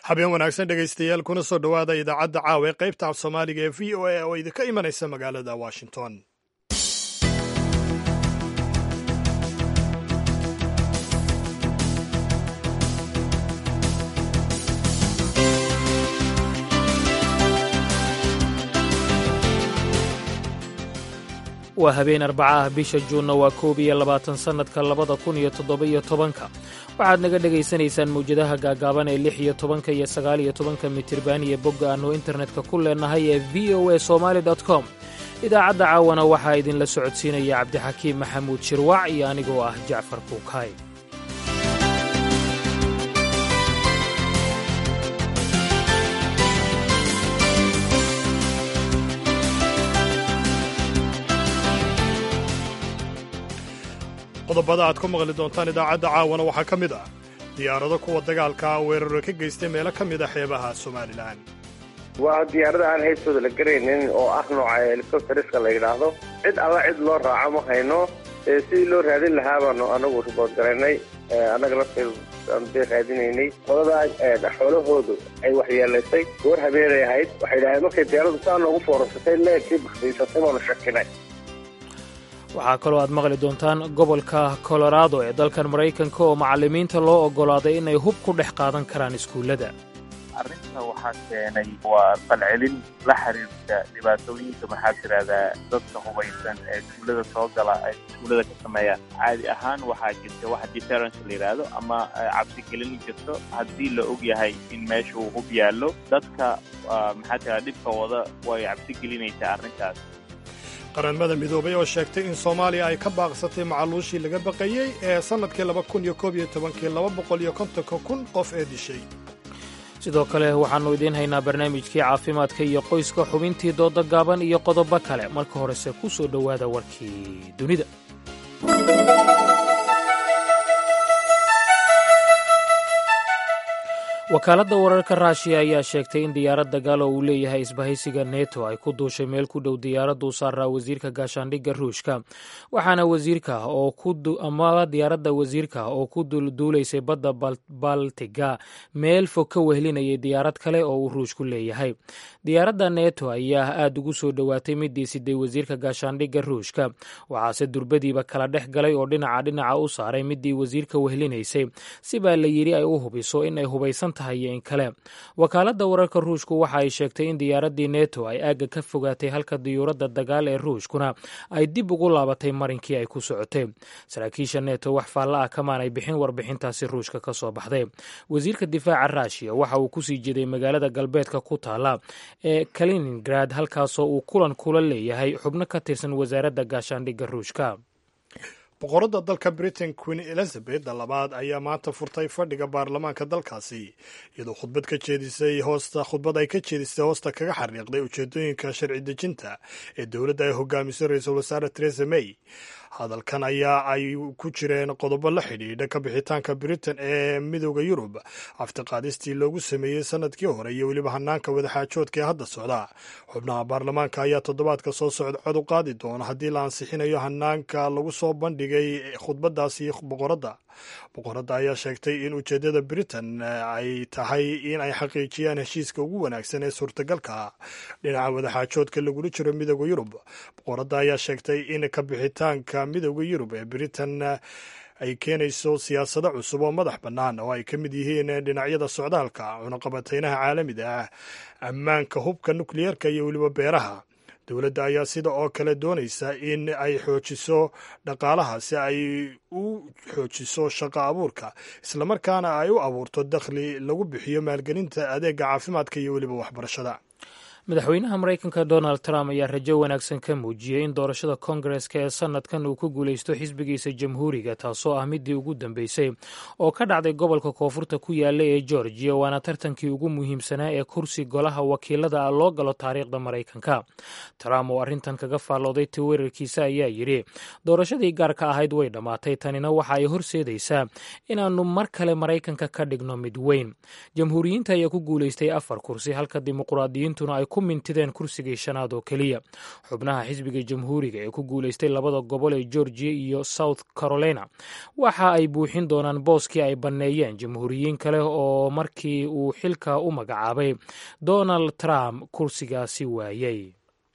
habeen wanaagsan dhegaystayaal kuna soo dhowaada idaacadda caawa ee qaybta af soomaaliga ee v o a oo idinka imanaysa magaalada washington waa habeen arbaca ah bisha juunna waa koob iyo labaatan sannadka labada kun iyo toddoba-iyo tobanka waxaad naga dhegaysanaysaan mawjadaha gaagaaban ee lix iyo tobanka iyo sagaal iyo tobanka mitirban iyo bogga aannu internetka ku leennahay ee v o a somaali com idaacadda caawana waxaa idinla socodsiinaya cabdixakiim maxamuud shirwac iyo anigoo ah jacfar kuukaay qodobada aad ku maqli doontaan idaacadda caawana waxaa ka mid ah diyaarado kuwa dagaalka weeraro ka geystay meelo ka mid a xeebaha somalilan waa diyaarada aan haystooda la garaynin oo ah nooca helicopteriska la yidhaahdo cid alla cid loo raaco ma hayno sidii loo raadin lahaa baanu anagu ribood garaynay annaga lafteeda raadinaynay qolada xoolahoodu ay waxyeelaysay goor habeenay ahayd waxay dhaaheen markay diyaaradu saa noogu foorasatay leegkii bakdiisatay baanu shakinay waxaa kaloo aad maqli doontaan gobolka colorado ee dalkan maraykanka oo macallimiinta loo oggolaaday inay hub ku dhex qaadan karaan iskuullada arrinta waxaa keenay waa falcelin la xiriirta dhibaatooyinka maxaa tirahdaa dadka hubaysan ee iskuullada soo gala ay iskuullada ka sameeyaan caadi ahaan waxaa jirta waxa deterrence la yidhaahdo ama cabsigelin jirto haddii la og yahay in meesha uu hub yaallo dadka maxaa tirahda dhibka wada way cabsigelinaysaa arrintaas qaramada midoobay oo sheegtay in soomaaliya ay ka baaqsatay macaluushii laga baqayey ee sannadkii laba kun iyo koob iyo tobankii laba boqol iyo kontonka kun qof ee dishay sidoo kale waxaannu idiin haynaa barnaamijkii caafimaadka iyo qoyska xubintii dooda gaaban iyo qodobo kale marka horese ku soo dhowaada warkii dunida wakaaladda wararka raashiya ayaa sheegtay in diyaarad dagaal oo uu leeyahay isbahaysiga neto ay ku duushay meel ku dhow diyaaraddu saaraa wasiirka gaashaandhigga ruushka waxaana wasiirka ama diyaaradda wasiirka oo ku duulaysay badda baltiga meel fog ka wehlinayay diyaarad kale oo uu ruushku leeyahay diyaaradda neto ayaa aad ugu soo dhowaatay midii siday wasiirka gaashaandhigga ruushka waxaase durbadiiba kala dhex galay oo dhinaca dhinaca u saaray midii wasiirka wehlinaysay si baa la yidhi ay u hubiso inay hubaysan in kale wakaaladda wararka ruushku waxa ay sheegtay in diyaaraddii neto ay aagga ka fogaatay halka diyuuradda dagaal ee ruushkuna ay dib ugu laabatay marinkii ay ku socotay saraakiisha neto wax faalla ah kamaanay bixin warbixintaasi ruushka ka soo baxday wasiirka difaaca ruushiya waxa uu kusii jeeday magaalada galbeedka ku taala ee kaliningrad halkaasoo uu kulan kula leeyahay xubno ka tirsan wasaaradda gaashaandhigga ruushka boqoradda dalka britain queen elizabeth labaad ayaa maanta furtay fadhiga baarlamaanka dalkaasi iyadoo khudbad ka jeedisay hoosta khudbad ay ka jeedisay hoosta kaga xariiqday ujeedooyinka sharci dejinta ee dowladda ay hogaamiso ra-iisul wasaare teresa may hadalkan ayaa ay ku jireen qodobo la xidhiidha ka bixitaanka britain ee midooda yurub aftiqaadistii loogu sameeyey sanadkii hore iyo weliba hanaanka wadaxaajoodka ee hadda socda xubnaha baarlamaanka ayaa toddobaadka soo socda cod u qaadi doona haddii la ansixinayo hanaanka lagu soo bandhigay khudbadaasi boqoradda boqoradda ayaa sheegtay in ujeeddada britain ay tahay in ay xaqiijiyaan heshiiska ugu wanaagsan ee suurtagalka dhinaca wadaxaajoodka lagula jiro midooda yurub boqoradda ayaa sheegtay in ka bixitaanka midooda yurub ee britain ay keenayso siyaasado cusub oo madax bannaan oo ay ka mid yihiin dhinacyada socdaalka cunaqabateynaha caalamiga ah ammaanka hubka nukliyeerka iyo weliba beeraha dowladda ayaa sida oo kale doonaysa in ay xoojiso dhaqaalaha si ay u xoojiso shaqo abuurka islamarkaana ay u abuurto dakhli lagu bixiyo maalgelinta adeega caafimaadka iyo weliba waxbarashada madaxweynaha maraykanka donald trump ayaa rajo wanaagsan ka muujiyey in doorashada kongareska ee sanadkan uu ku guulaysto xisbigiisa jamhuuriga taasoo ah midii ugu dambeysay oo ka dhacday gobolka koonfurta ku yaala ee georgiya waana tartankii ugu muhiimsanaa ee kursi golaha wakiilada loo galo taariikhda maraykanka trump oo arrintan kaga faallooday twitter-kiisa ayaa yidhi doorashadii gaarka ahayd way dhammaatay tanina waxa ay horseedaysaa inaannu mar kale maraykanka ka dhigno mid weyn jamhuuriyiinta ayaa ku guulaystay afar kursi halka dimuqraadiyiintuna ay ku mintideen kursigii shanaad oo keliya xubnaha xisbiga jamhuuriga ee ku guulaystay labada gobol ee georgia iyo south carolina waxa ay buuxin doonaan booskii ay banneeyeen jamhuuriyiin kale oo markii uu xilka u magacaabay donald trump kursigaasi waayey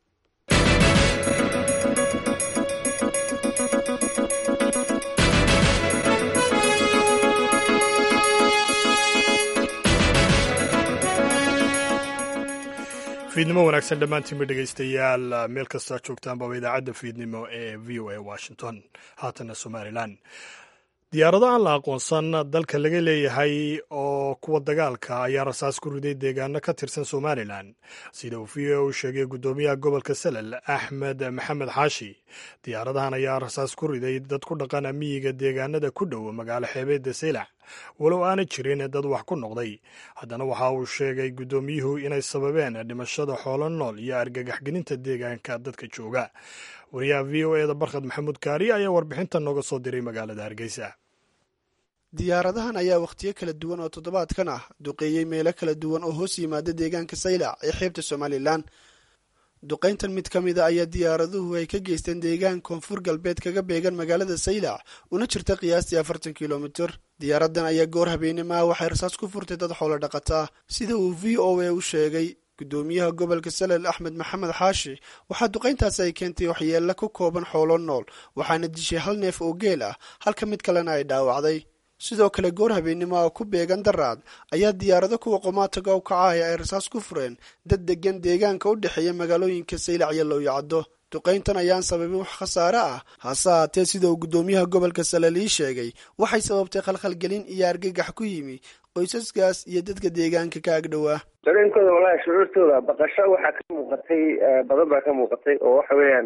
fiidnimo wanaagsan dhammaantiinba dhegaystayaal meel kastaa joogtaanbaba idaacadda fiidnimo ee v o a washington haatana somalilan diyaarado aan la aqoonsan dalka laga leeyahay oo kuwa dagaalka ayaa rasaas ku riday deegaano ka tirsan somalilan sida uu v o u sheegay guddoomiyaha gobolka salel axmed maxamed xaashi diyaaradahan ayaa rasaas ku riday dad ku dhaqan miyiga deegaanada ku dhow magaalo xeebeedda saylac walow aana jirin dad wax ku noqday haddana waxa uu sheegay guddoomiyuhu inay sababeen dhimashada xoolo nool iyo argagaxgelinta deegaanka dadka jooga wariyaha v o eda barkhad maxamuud kaari ayaa warbixinta nooga soo diray magaalada hargeysa diyaaradahan ayaa wakhtiyo kala duwan oo toddobaadkan ah duqeeyey meelo kala duwan oo hoos yimaada deegaanka saylac ee xeebta somalilan duqayntan mid ka mid a ayaa diyaaraduhu ay ka geysteen deegaan koonfur galbeed kaga beegan magaalada saylac una jirta qiyaastii afartan kilomitir diyaaradan ayaa goor habeenimaha waxay rasaas ku furtay dad xoolo dhaqataa sida uu v o a u sheegay guddoomiyaha gobolka salel axmed maxamed xaashi waxaa duqayntaasi ay keentay waxyeella ku kooban xoolo nool waxaana dishay hal neef oo geel ah halka mid kalena ay dhaawacday sidoo kale goor habeennimo oo ku beegan daraad ayaa diyaarado kuwa qomaataga u kacahaya ay rasaas ku fureen dad degan deegaanka u dhexeeya magaalooyinka saylac iyo lowyacaddo duqayntan ayaan sababin wax khasaare ah hase haatee sida uu guddoomiyaha gobolka salel ii sheegay waxay sababtay khalkhalgelin iyo argagax ku yimi qoysaskaas iyo dadka deegaanka ka agdhowaa dareenkooda walahi shucuurtooda baqasho waxaa ka muuqatay badan baa ka muuqatay oo waxa weeyaan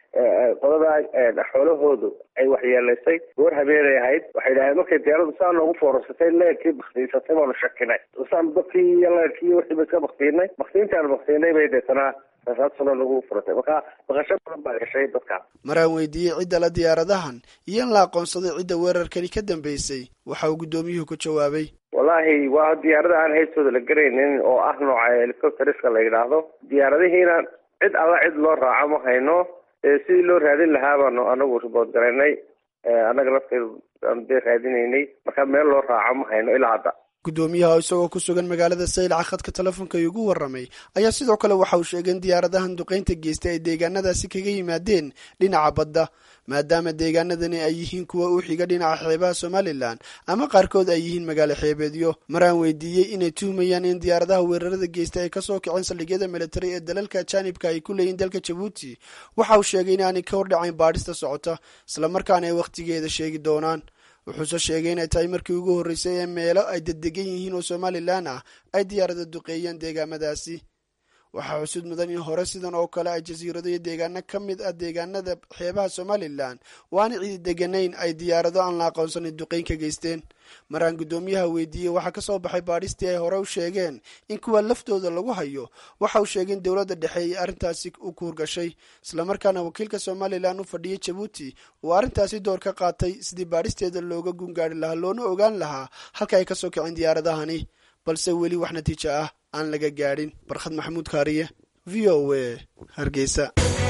qolada xoolahoodu ay waxyeelaysay goor habeenay ahayd waxay dhaheen markay diyaaradu saa noogu foorasatay leerkii baktiisatay baanu shakinay saan dadkii iyo leerkii wixiiba iska baktiinay baktiintaan baktiinay bay deetanaa rasaasuna nagu furatay marka baqasho badan baa gashay dadkaas maraan weydiiyey cidda la diyaaradahan iyo in la aqoonsaday cidda weerarkani ka dambeysay waxa uu guddoomiyuhu ku jawaabay wallaahi waa diyaarada aan haystooda la garaynin oo ah nooca helicopteriska la yidhaahdo diyaaradihiina cid alla cid loo raaco ma hayno sidii loo raadin lahaa baanu anagu ribood garaynay annaga lafteedu aanu dee raadinaynay marka meel loo raaco ma hayno ilaa hadda guddoomiyaha oo isagoo ku sugan magaalada saylac khadka telefoonka igu warramay ayaa sidoo kale waxa uu sheegay in diyaaradahan duqaynta geystay ay deegaanadaasi kaga yimaadeen dhinaca badda maadaama deegaanadani ay yihiin kuwa u xiga dhinaca xeebaha somalilan ama qaarkood ay yihiin magaalo xeebeedyo maraan weydiiyey inay tuhmayaan in diyaaradaha weerarada geystay ay kasoo kaceen saldhigyada militari ee dalalka ajaanibka ay ku leeyihin dalka jabuuti waxa uu sheegay inaanay ka hordhacayn baadhista socota islamarkaana ay wakhtigeeda sheegi doonaan wuxuuse sheegay inay tahay markii ugu horreysay ee meelo ay daddegan yihiin oo somalilan ah ay diyaarada duqeeyeen deegaamadaasi waxaa xusud mudan in hore sidan oo kale ay jasiirado iyo deegaano ka mid ah deegaanada xeebaha somalilan waana cidi deganayn ay diyaarado aan la aqoonsanin duqeyn ka geysteen maraan guddoomiyaha weydiiyey waxaa kasoo baxay baadhistii ay hore u sheegeen in kuwa laftooda lagu hayo waxa uu sheegay in dowladda dhexe ay arrintaasi u kuurgashay islamarkaana wakiilka somalilan u fadhiyay jabuuti uu arrintaasi door ka qaatay sidii baadhisteeda looga gungaari lahaa loona ogaan lahaa halka ay kasoo kaceen diyaaradahani balse weli wax natiijo ah aan laga gaadhin barkhad maxamuud kaariye v o a hargeysa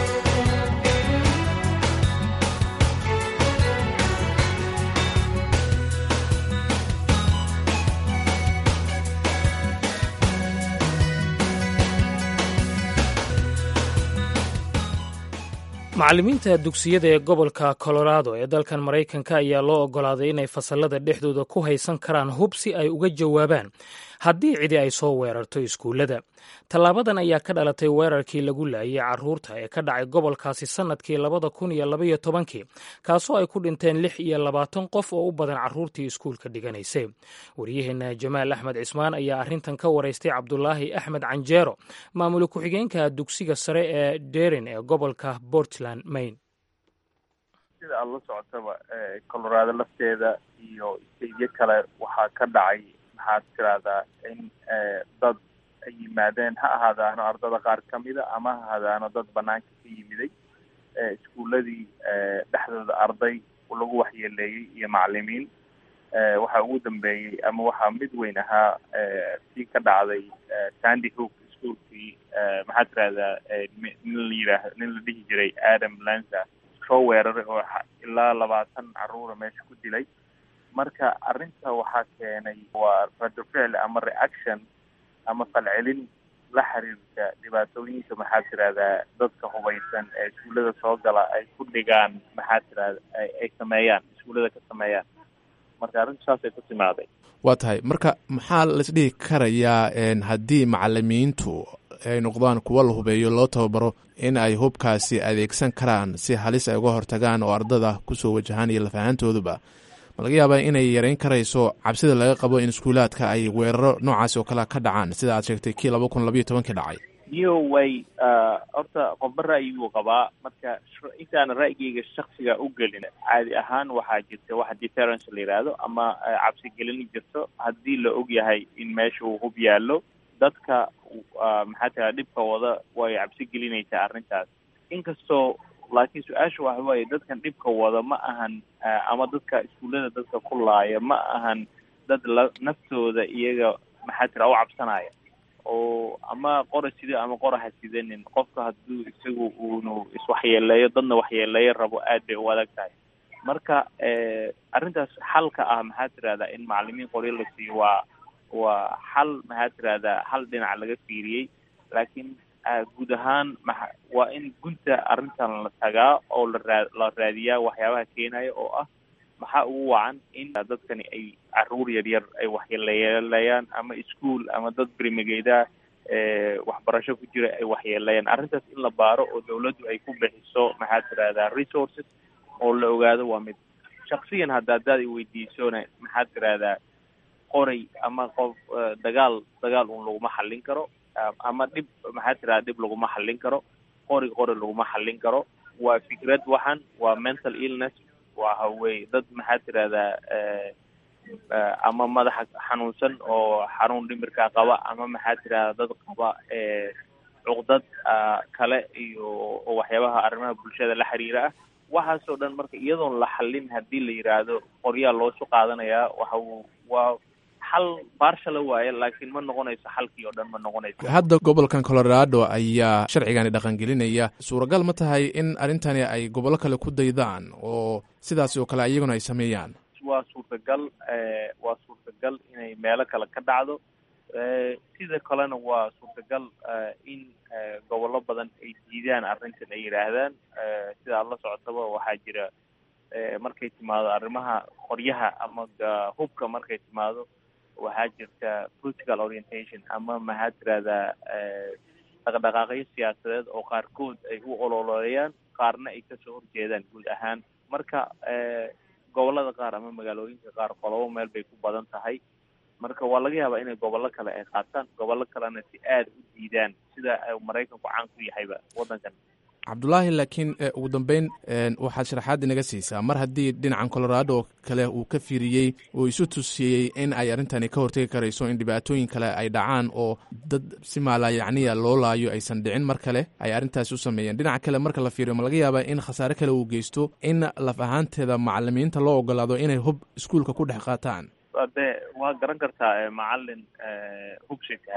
macallimiinta dugsiyada ee gobolka colorado ee dalkan maraykanka ayaa loo oggolaaday inay fasallada dhexdooda ku haysan karaan hub si ay uga jawaabaan haddii cidi ay soo weerarto iskuullada tallaabadan ayaa ka dhalatay weerarkii lagu laayay carruurta ee ka dhacay gobolkaasi sannadkii labada kun iyo labaiyo tobankii kaasoo ay ku dhinteen lix iyo labaatan qof oo u badan carruurtii iskuulka dhiganaysay waryaheena jamaal axmed cismaan ayaa arrintan ka waraystay cabdulaahi axmed canjeero maamul ku-xigeenka dugsiga sare ee derin ee gobolka portland maine sida aada la socotaba colorado lafteeda iyo stadiyo kale waxaa ka dhacay maxaad tiraahdaa in dad ay yimaadeen ha ahaadaano ardada qaar ka mida ama ha ahaadaano dad banaanka ka yimiday iskuuladii dhexdooda arday lagu waxyeeleeyey iyo macalimiin waxaa ugu dambeeyey ama waxaa mid weyn ahaa sii ka dhacday sandy hook iskuolkii maxaa tirahdaa nin la yidhaah nin la dhihi jiray adam lanza soo weeraray oo ilaa labaatan caruura meesha ku dilay marka arrinta waxaa keenay waa rado ficil ama reaction ama falcelin la xiriirta dhibaatooyinka maxaa tirahdaa dadka hubaysan ee iskuullada soo gala ay ku dhigaan maxaa tirahda ay sameeyaan iskuullada ka sameeyaan marka arrintu saasay ku timaaday waa tahay marka maxaa laisdhihi karayaa haddii macalimiintu ay noqdaan kuwa la hubeeyo loo tababaro in ay hubkaasi adeegsan karaan si halis ay uga hortagaan oo ardada kusoo wajahaan iyo lafahaantooduba ma laga yaabaa inay yareyn karayso cabsida laga qabo in iskuulaadka ay weeraro noocaasi oo kale ka dhacaan sida aad sheegtay kii laba kun labayo tobankii dhacay iyo way horta qofba ra'yiguu qabaa marka intaana ra'yigeyga shaksiga u gelin caadi ahaan waxaa jirta waxa deterrence la yidhaahdo ama cabsigelin jirto haddii la og yahay in meesha uu hub yaallo dadka maxaa tira dhibka wada way cabsi gelinaysaa arrintaas inkastoo laakiin su-aasha waxa waaye dadkan dhibka wada ma ahan ama dadka iskuullada dadka ku laaya ma ahan dad la naftooda iyaga maxaa tira u cabsanaya oo ama qora sido ama qora ha sidanin qofka hadduu isagu uunu iswaxyeeleeyo dadna waxyeeleeyo rabo aad bay u adag tahay marka arrintaas xalka ah maxaa tirahdaa in macalimiin qoryo la siiyo waa waa xal maxaa tirahdaa hal dhinac laga fiiriyey laakiin guud ahaan maa waa in gunta arrintan la tagaa oo laraa la raadiyaa waxyaabaha keenaya oo ah maxaa ugu wacan in dadkani ay caruur yaryar ay waxyeeleelayaan ama ischool ama dad berimageeda waxbarasho ku jira ay waxyeeleeyaan arrintaas in la baaro oo dawladdu ay ku bixiso maxaa tirahdaa resources oo la ogaado waa mid shaksiyan hadda haddaad i weydiisona maxaa tirahdaa qoray ama qof dagaal dagaal un laguma xallin karo ama dhib maxaa tirahdaa dhib laguma xallin karo qori qori laguma xallin karo waa fikrad waxan waa mental illness waxa weye dad maxaa tirahdaa ama madaxa xanuunsan oo xanuun dhimirkaa qaba ama maxaa tirahdaa dad qaba cuqdad kale iyo waxyaabaha arrimaha bulshada la xiriira ah waxaasoo dhan marka iyadoon la xallin haddii la yidhaahdo qoryaa loosu qaadanayaa waxa waa xal baarshala waaye laakiin ma noqonayso xalkii oo dhan ma noqonayso hadda gobolkan colorado ayaa sharcigani dhaqangelinaya suuragal ma tahay in arrintani ay gobollo kale ku daydaan oo sidaas oo kale iyaguna ay sameeyaan waa suurtagal waa suurtagal inay meelo kale ka dhacdo sida kalena waa suurtagal in gobollo badan ay diidaan arrintan ay yidhaahdaan sida aad la socotaba waxaa jira markay timaado arrimaha qoryaha ama hubka markay timaado waxaa jirta political orientation ama maxaa tirahdaa dhaqdhaqaaqyo siyaasadeed oo qaarkood ay u ololeeyaan qaarna ay kasoo horjeedaan guud ahaan marka gobollada qaar ama magaalooyinka qaar qolobo meel bay ku badan tahay marka waa laga yaabaa inay gobollo kale ay qaataan gobollo kalena si aada u diidaan sida maraykanku caan ku yahayba waddankan cabdulaahi laakiin ugu dambeyn waxaad sharaxaad inaga siisaa mar haddii dhinacan colorado kale uu ka fiiriyey oo isu tusiyey in ay arrintani ka hortegi karayso in dhibaatooyin kale ay dhacaan oo dad si maalayacniya loo laayo aysan dhicin mar kale ay arrintaasi u sameeyeen dhinaca kale marka la fiiriyo ma laga yaabaa in khasaare kale uu geysto in laf ahaanteeda macalimiinta loo ogolaado inay hub iskuulka ku dhex qaataan de waa garan kartaa macalin hubsika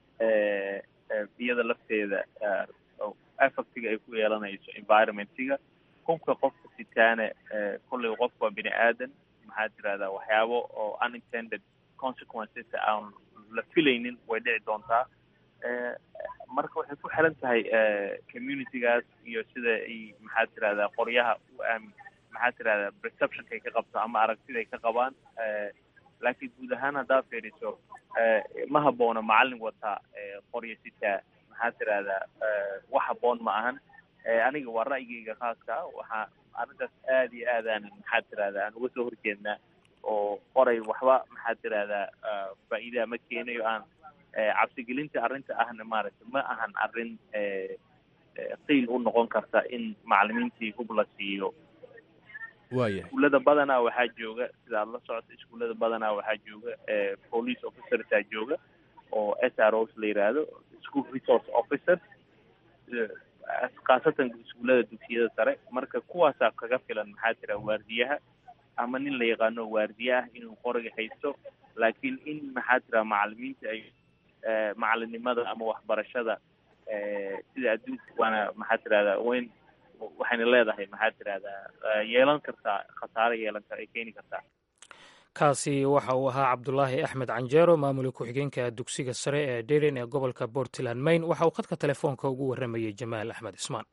iyada lafteeda effectiga ay ku yeelanayso environmentiga hubka qofka sitaane kollay qof waa bini aadan maxaa tirahdaa waxyaabo oo unintended consequences aan la filaynin way dhici doontaa marka waxay ku xiran tahay communitygaas iyo sida ay maxaa tirahdaa qoryaha u aami maxaa tirahdaa perceptionkay ka qabto ama aragtiday ka qabaan laakiin guud ahaan haddaa fiiriso ma habboona macalin wataa qorya sitaa maxaa tirahdaa wax habboon ma ahan aniga waa ra'yigeyga khaaska ah waxaa arrintaas aada iyo aadaan maxaa tirahdaa aan uga soo horjeednaa oo qoray waxba maxaa tirahdaa faa'iidaa ma keenayo aan cabsigelinta arrinta ahna maaragtay ma ahan arrin qiil u noqon karta in macalimiintii hub la siiyo waaya iskuullada badanaa waxaa jooga sida aad la socoto iskuullada badanaa waxaa jooga police officersaa jooga oo s r os la yidhaahdo school resource officer khaasatan iskuullada dugsiyada sare marka kuwaasaa kaga filan maxaa tira waardiyaha ama nin la yaqaano waardiye ah inuu qoriga haysto laakiin in maxaa tira macalimiinta ay macalinimada ama waxbarashada sida adduunka waana maxaa tirahdaa weyn waxayna leedahay maxaa tirahdaa yeelan kartaa khasaare yeelan kar ay keeni kartaa kaasi waxa uu ahaa cabdulaahi axmed canjeero maamula ku-xigeenka dugsiga sare ee deren ee gobolka portland maine waxa uu khadka telefoonka ugu warramayey jamaal axmed cismaan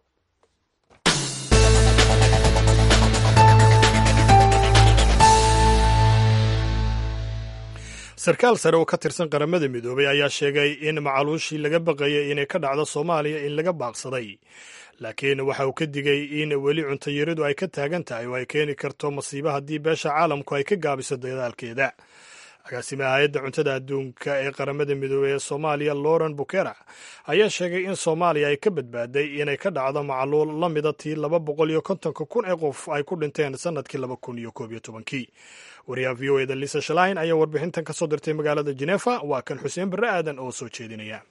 sarkaal sare oo ka tirsan qaramada midoobay ayaa sheegay in macaluushii laga baqayay inay ka dhacdo soomaaliya in laga baaqsaday laakiin waxa uu ka digay in weli cuntayaridu ay ka taagan tahay oo ay keeni karto masiibo haddii beesha caalamku ay ka gaabiso dadaalkeeda agaasimaha hay-adda cuntada adduunka ee qaramada midoobey ee soomaaliya lauren bukera ayaa sheegay in soomaaliya ay ka badbaaday inay ka dhacdo macluul la mida tii laba boqol iyo kontonka kun ee qof ay ku dhinteen sannadkii laba kun iyo koob iyo tobankii wariyaha v o eda lisa shalain ayaa warbixintan ka soo dirtay magaalada jenefa waa kan xuseen barre aadan oo soo jeedinaya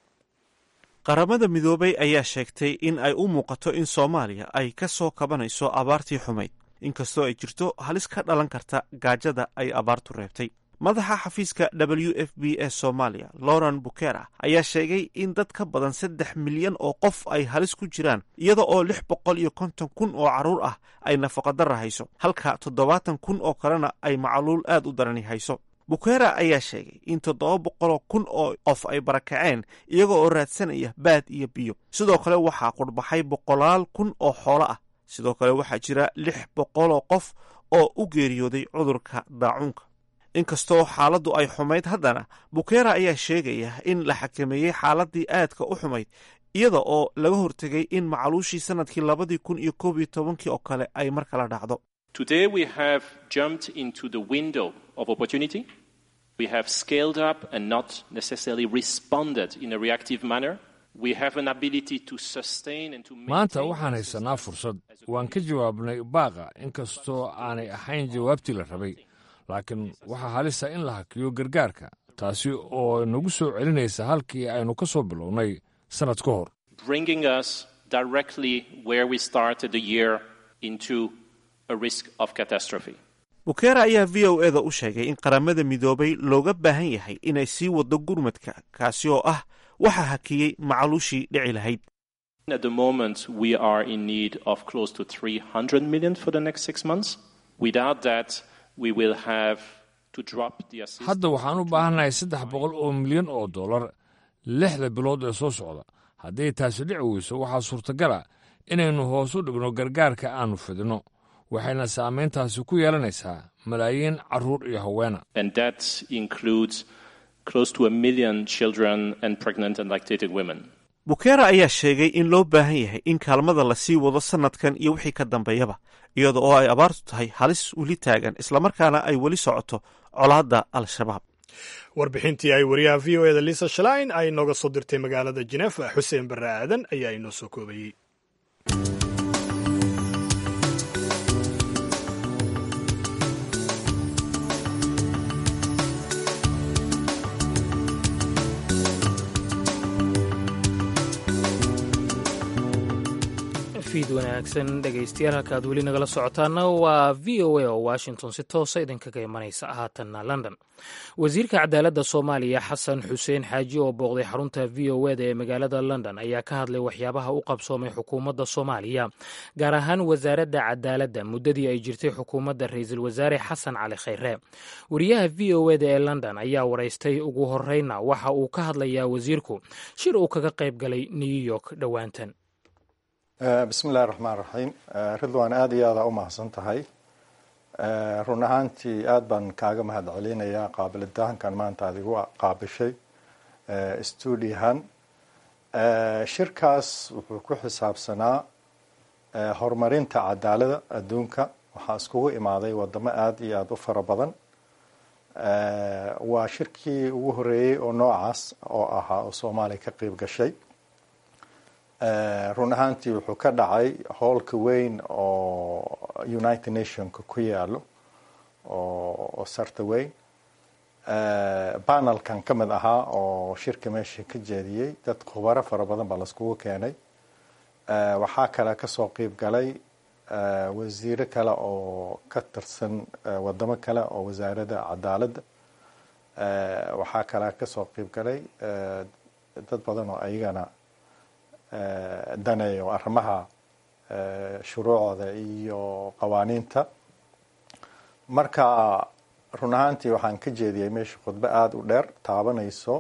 qaramada midoobay ayaa sheegtay in ay u muuqato in soomaaliya ay ka soo kabanayso abaartii xumayd inkastoo ay jirto halis ka dhalan karta gaajada ay abaartu reebtay madaxa xafiiska w f b ee soomaaliya lauren bukera ayaa sheegay in dad ka badan saddex milyan oo qof ay halis ku jiraan iyada oo lix boqol iyo konton kun oo carruur ah ay nafaqadara hayso halka toddobaatan kun oo kalena ay macluul aad u darani hayso bukera ayaa sheegay in toddoba boqoloo kun oo qof ay barakaceen iyaga oo raadsanaya baad iyo biyo sidoo kale waxaa qurbaxay boqolaal kun oo xoolo ah sidoo kale waxaa jira lix boqoloo qof oo u geeriyooday cudurka daacuunka inkastoo xaaladdu ay xumayd haddana bukera ayaa sheegaya in la xakameeyey xaaladii aadka u xumayd iyada oo laga hortegay in macaluushii sannadkii labadii kun iyo koob iyo tobankii oo kale ay mar kala dhacdo Today we have jumped into the window of opportunity. We have scaled up and not necessarily responded in a reactive manner. We have an ability to sustain and to maanta waxaan haysanaa fursad waan ka jawaabnay baaqa inkastoo aanay ahayn jawaabtii la rabay laakiin waxaa halisa in la hakiyo gargaarka taasi oo nagu soo celinaysa halkii aynu ka soo bilownay sannad ka hor bringing us directly where we started the year into a risk of catastrophe. bukera ayaa v o eda u sheegay in qaramada midoobay looga baahan yahay inay sii waddo gurmadka kaasi oo ah waxa hakiyey macaluushii dhici lahayd At the moment, we are in need of close to 300 million for the next six months. Without that, we will have to drop the assistance. hadda waxaan u baahannahay saddex boqol oo milyan oo dollar lixda bilood ee soo socda hadday taasi dhici weyso waxaa suurtagala inaynu hoos u dhigno gargaarka aannu fidino waxayna saamayntaasi ku yeelanaysaa malaayiin carruur iyo haweena And that includes close to a million children and pregnant and lactating women. bukera ayaa sheegay in loo baahan yahay in kaalmada la sii wado sannadkan iyo wixii ka dambeeyaba iyada oo ay abaartu tahay halis weli taagan islamarkaana ay weli socoto colaadda al-shabaab warbixintii ay wariyaha v o eda lisa shalain ay nooga soo dirtay magaalada jenefa xuseen barre aadan ayaa inoo soo koobayey fiid wanaagsan dhegaystayaal halkaad weli nagala socotaana waa v o a oo washington si toosa idinkaga imanaysa haatanna london wasiirka cadaaladda soomaaliya xasan xuseen xaaji oo booqday xarunta v o eda ee magaalada london ayaa ka hadlay waxyaabaha u qabsoomay xukuumadda soomaaliya gaar ahaan wasaaradda cadaaladda muddadii ay jirtay xukuumadda ra-iisul wasaare xasan cali khayre wariyaha v o eda ee london ayaa waraystay ugu horeyna waxa uu ka hadlayaa wasiirku shir uu kaga qayb galay new york dhowaantan bismi illahi raxmaan raxiim ridwan aada iyo aada u mahadsan tahay run ahaantii aada baan kaaga mahad celinayaa qaabilitaankan maanta aad igu qaabishay stuudiyahan shirkaas wuxuu ku xisaabsanaa horumarinta cadaalada adduunka waxaa iskugu imaaday wadamo aada iyo aada u fara badan waa shirkii ugu horeeyey oo noocaas oo ahaa oo soomaaliya ka qeyb gashay run ahaantii wuxuu ka dhacay hoolka weyn oo united nationka ku yaalo oo sarta weyn panelkan ka mid ahaa oo shirka meesha ka jeediyey dad khubaro fara badan baa laiskugu keenay waxaa kale kasoo qeyb galay wasiiro kale oo ka tirsan wadamo kale oo wasaaradda cadaaladda waxaa kale kasoo qeyb galay dad badan oo ayagana daneeyo arrimaha shuruucda iyo qawaaniinta marka run ahaantii waxaan ka jeediyey meesha khudbo aada u dheer taabanayso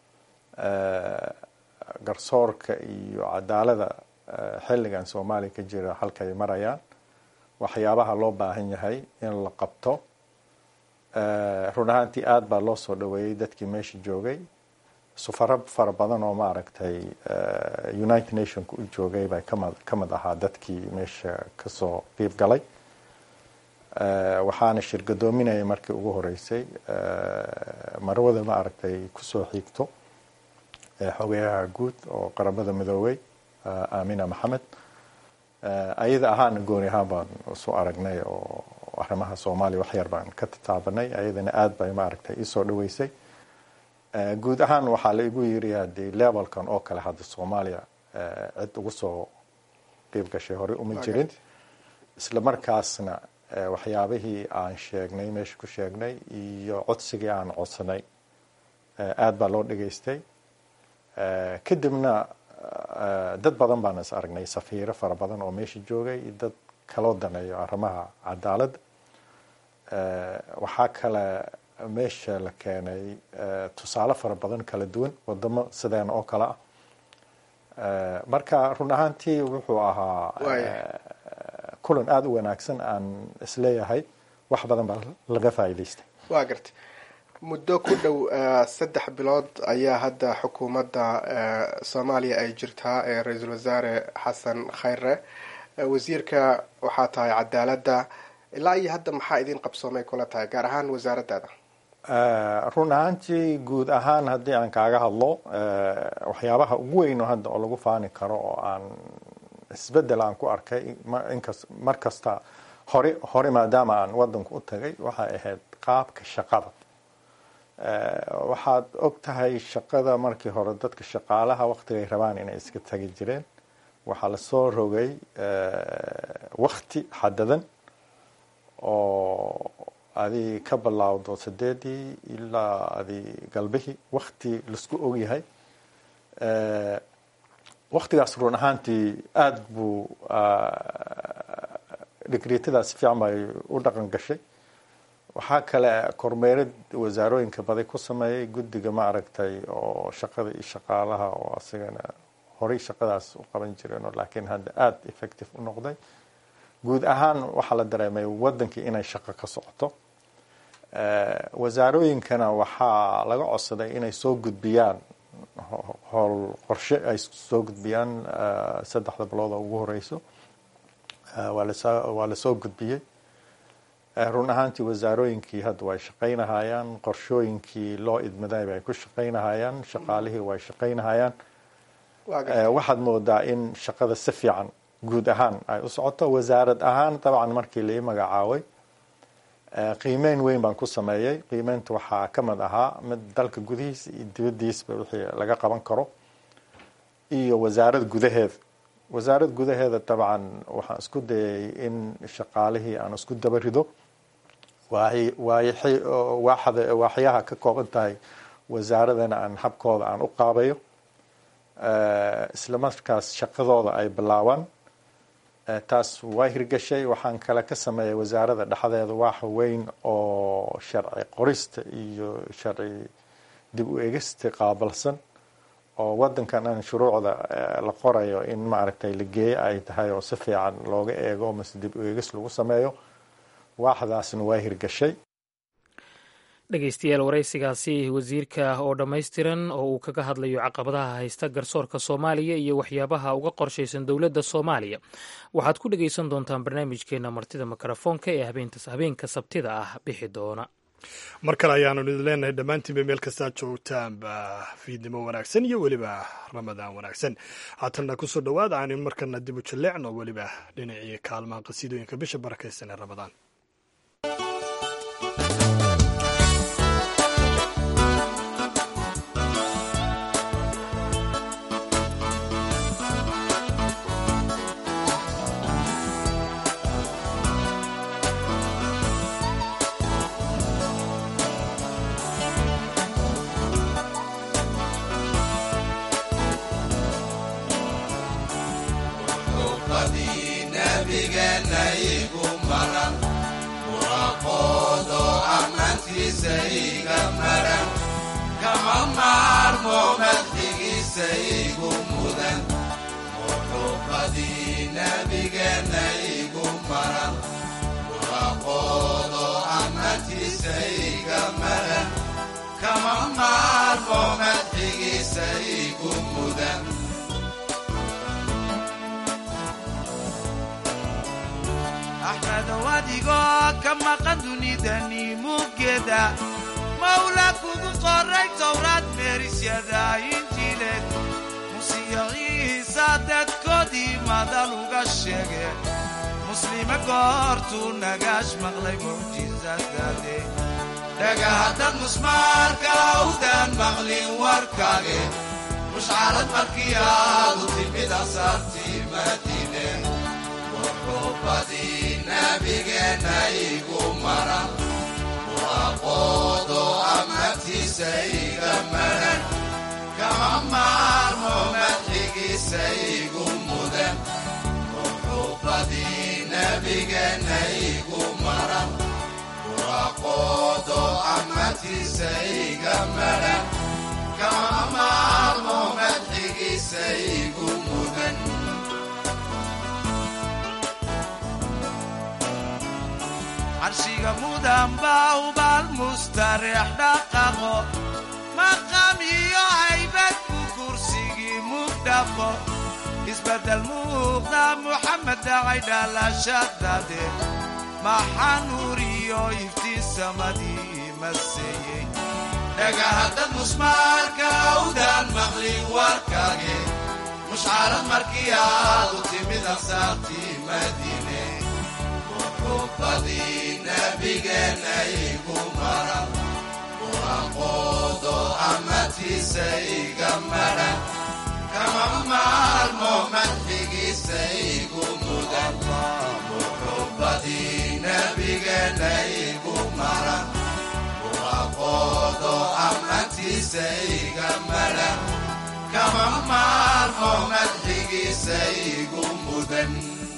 garsoorka iyo cadaalada xilligan soomaaliya ka jira halkay marayaan waxyaabaha loo baahan yahay in la qabto run ahaantii aada baa loo soo dhaweeyey dadkii meesha joogay sufaro fara badan oo maaragtay united nationka u joogay bay kama ka mid ahaa dadkii meesha kasoo qiib galay waxaana shirgadoominayay markii ugu horeysay marwada maaragtay kusoo xiigto xogeyaha guud oo qaramada midoobey amina maxamed ayada ahaana gooni ahaan baan isu aragnay oo arrimaha soomaaliya wax yar baan ka tataabanay ayadana aada bay maaragtay isoo dhaweysay guud ahaan waxaa la igu yiri haddii levelkan oo kale hadda soomaaliya cid ugu soo qiib gashay horey uma jirin isla markaasna waxyaabihii aan sheegnay meesha ku sheegnay iyo codsigii aan codsanay aada baa loo dhageystay kadibna dad badan baan is aragnay safiiro fara badan oo meesha joogay iyo dad kaloo daneeyo arrimaha cadaaladda waxaa kale meesha la keenay tusaale fara badan kala duwan wadamo sideena oo kale ah marka run ahaantii wuxuu ahaa kulan aada u wanaagsan aan isleeyahay wax badan baa laga faa'iidaystay waa gartay muddo ku dhow saddex bilood ayaa hadda xukuumadda soomaaliya ay jirtaa ee ra-iisul wasaare xasan khayre wasiirka waxaa tahay cadaaladda ilaa iyo hadda maxaa idin qabsoomay kula tahay gaar ahaan wasaaraddaada run ahaantii guud ahaan haddii aan kaaga hadlo waxyaabaha ugu weyn oo hadda oo lagu faani karo oo aan isbedel aan ku arkay inkas mar kasta hore hore maadaama aan wadanku u tagay waxay ahayd qaabka shaqada waxaad og tahay shaqada markii hore dadka shaqaalaha waktigay rabaan inay iska tagi jireen waxaa lasoo rogay wakti xadadan oo adi ka bilaawdo sideedii ilaa adi galbihii wakti laisku ogyahay waktigaas run ahaantii aada buu dhigriitadaas fiican bay u dhaqan gashay waxaa kale kormeerid wasaarooyinka baday ku sameeyay guddiga ma aragtay oo shaqada iyo shaqaalaha oo asigana horey shaqadaas u qaban jireen laakiin hadda aada effective u noqday guud ahaan waxaa la dareemay wadankii inay shaqo ka socoto wasaarooyinkana waxaa laga codsaday inay soo gudbiyaan howl qorshe ay soo gudbiyaan saddexda bilood oo ugu horeyso waa lasoo gudbiyey run ahaantii wasaarooyinkii hadda way shaqaynahayaan qorshooyinkii loo idmaday bay ku shaqaynahayaan shaqaalihii way shaqaynahayaan waxaad moodaa in shaqada si fiican guud ahaan ay u socoto wasaarad ahaan dabcan markii lai magacaabay qiimeyn weyn baan ku sameeyey qiimeynta waxaa ka mid ahaa mid dalka gudihiisa iyo dibadiisba wixii laga qaban karo iyo wasaarad gudaheeda wasaarad gudaheeda dabcan waxaan isku dayay in shaqaalihii aan isku daba rido waaxyaha ka kooban tahay wasaaradana aan habkooda aan u qaabayo isla markaas shaqadooda ay bilaabaan taas waa hirgashay waxaan kale ka sameeyay wasaarada dhexdeeda waaxa weyn oo sharci qorista iyo sharci dib u egista qaabalsan oo wadankan aan shuruucda la qorayo in maaragtay la geeyo ay tahay oo si fiican looga eego mase dib u egis lagu sameeyo waaxdaasna waa hirgashay dhegeystayaal waraysigaasi wasiirka oo dhammaystiran oo uu kaga hadlayo caqabadaha haysta garsoorka soomaaliya iyo waxyaabaha uga qorshaysan dowladda soomaaliya waxaad ku dhegeysan doontaan barnaamijkeena martida mikrofoonka ee habeenka sabtida ah bixi doona mar kale ayaanu idin leenahay dhammaantiinba meel kastaad joogtaanba fiidnimo wanaagsan iyo weliba ramadaan wanaagsan haatanna kusoo dhowaada aanu markana dib u jalleecno weliba dhinacii kaalmaha qasiidooyinka bisha barakaysan ee ramadaan maarmo madxigiisa igu mudan muxuubadii nabigeenna igu maran waaqoodo ammaantiisa iga maran kama maarmo madxigiisa igu mudan axmedow adigoo ka maqan dunidani muggeeda mawla kugu qoray towraad meerisyada injiileed musiyo ciisa dadkoodii madal uga sheegeen muslime goortuu nagaash maqlay mucjisadaade dhagahaddad musmaarka awdaan maqlin warkaage mushcarad markii aadu timid asaartii madiine muxuubadii nabigeenna igu maran waaqoodo ammaantiisa iga maran kama maarmo madxigiisa igu mudan muxuubadii nabigeenna igu maran waaqoodo ammaantiisa iga maran kama maarmo madxigiisa igu mudan carshiga mudan baa ubaal mustareex dhaqaqo maqam iyo haybad ku kursigii mugdhaqo isbeddel muuqda muxamed dhacay dhalashadade maxaa nuur iyo iftiin samadii maseeyey dhagahaddad musmaarka awdaan maqlin warkaage mushcarad markii aadu timid asaartii madiine muxuubadii nabigeenna igu maran waaqoodo ammaantiisa iga maran kama maarmo madxigiisa igu mudan muxuubadii nabigeenna igu maran waaqoodo ammaantiisa iga maran kama maarmo madxigiisa igu mudan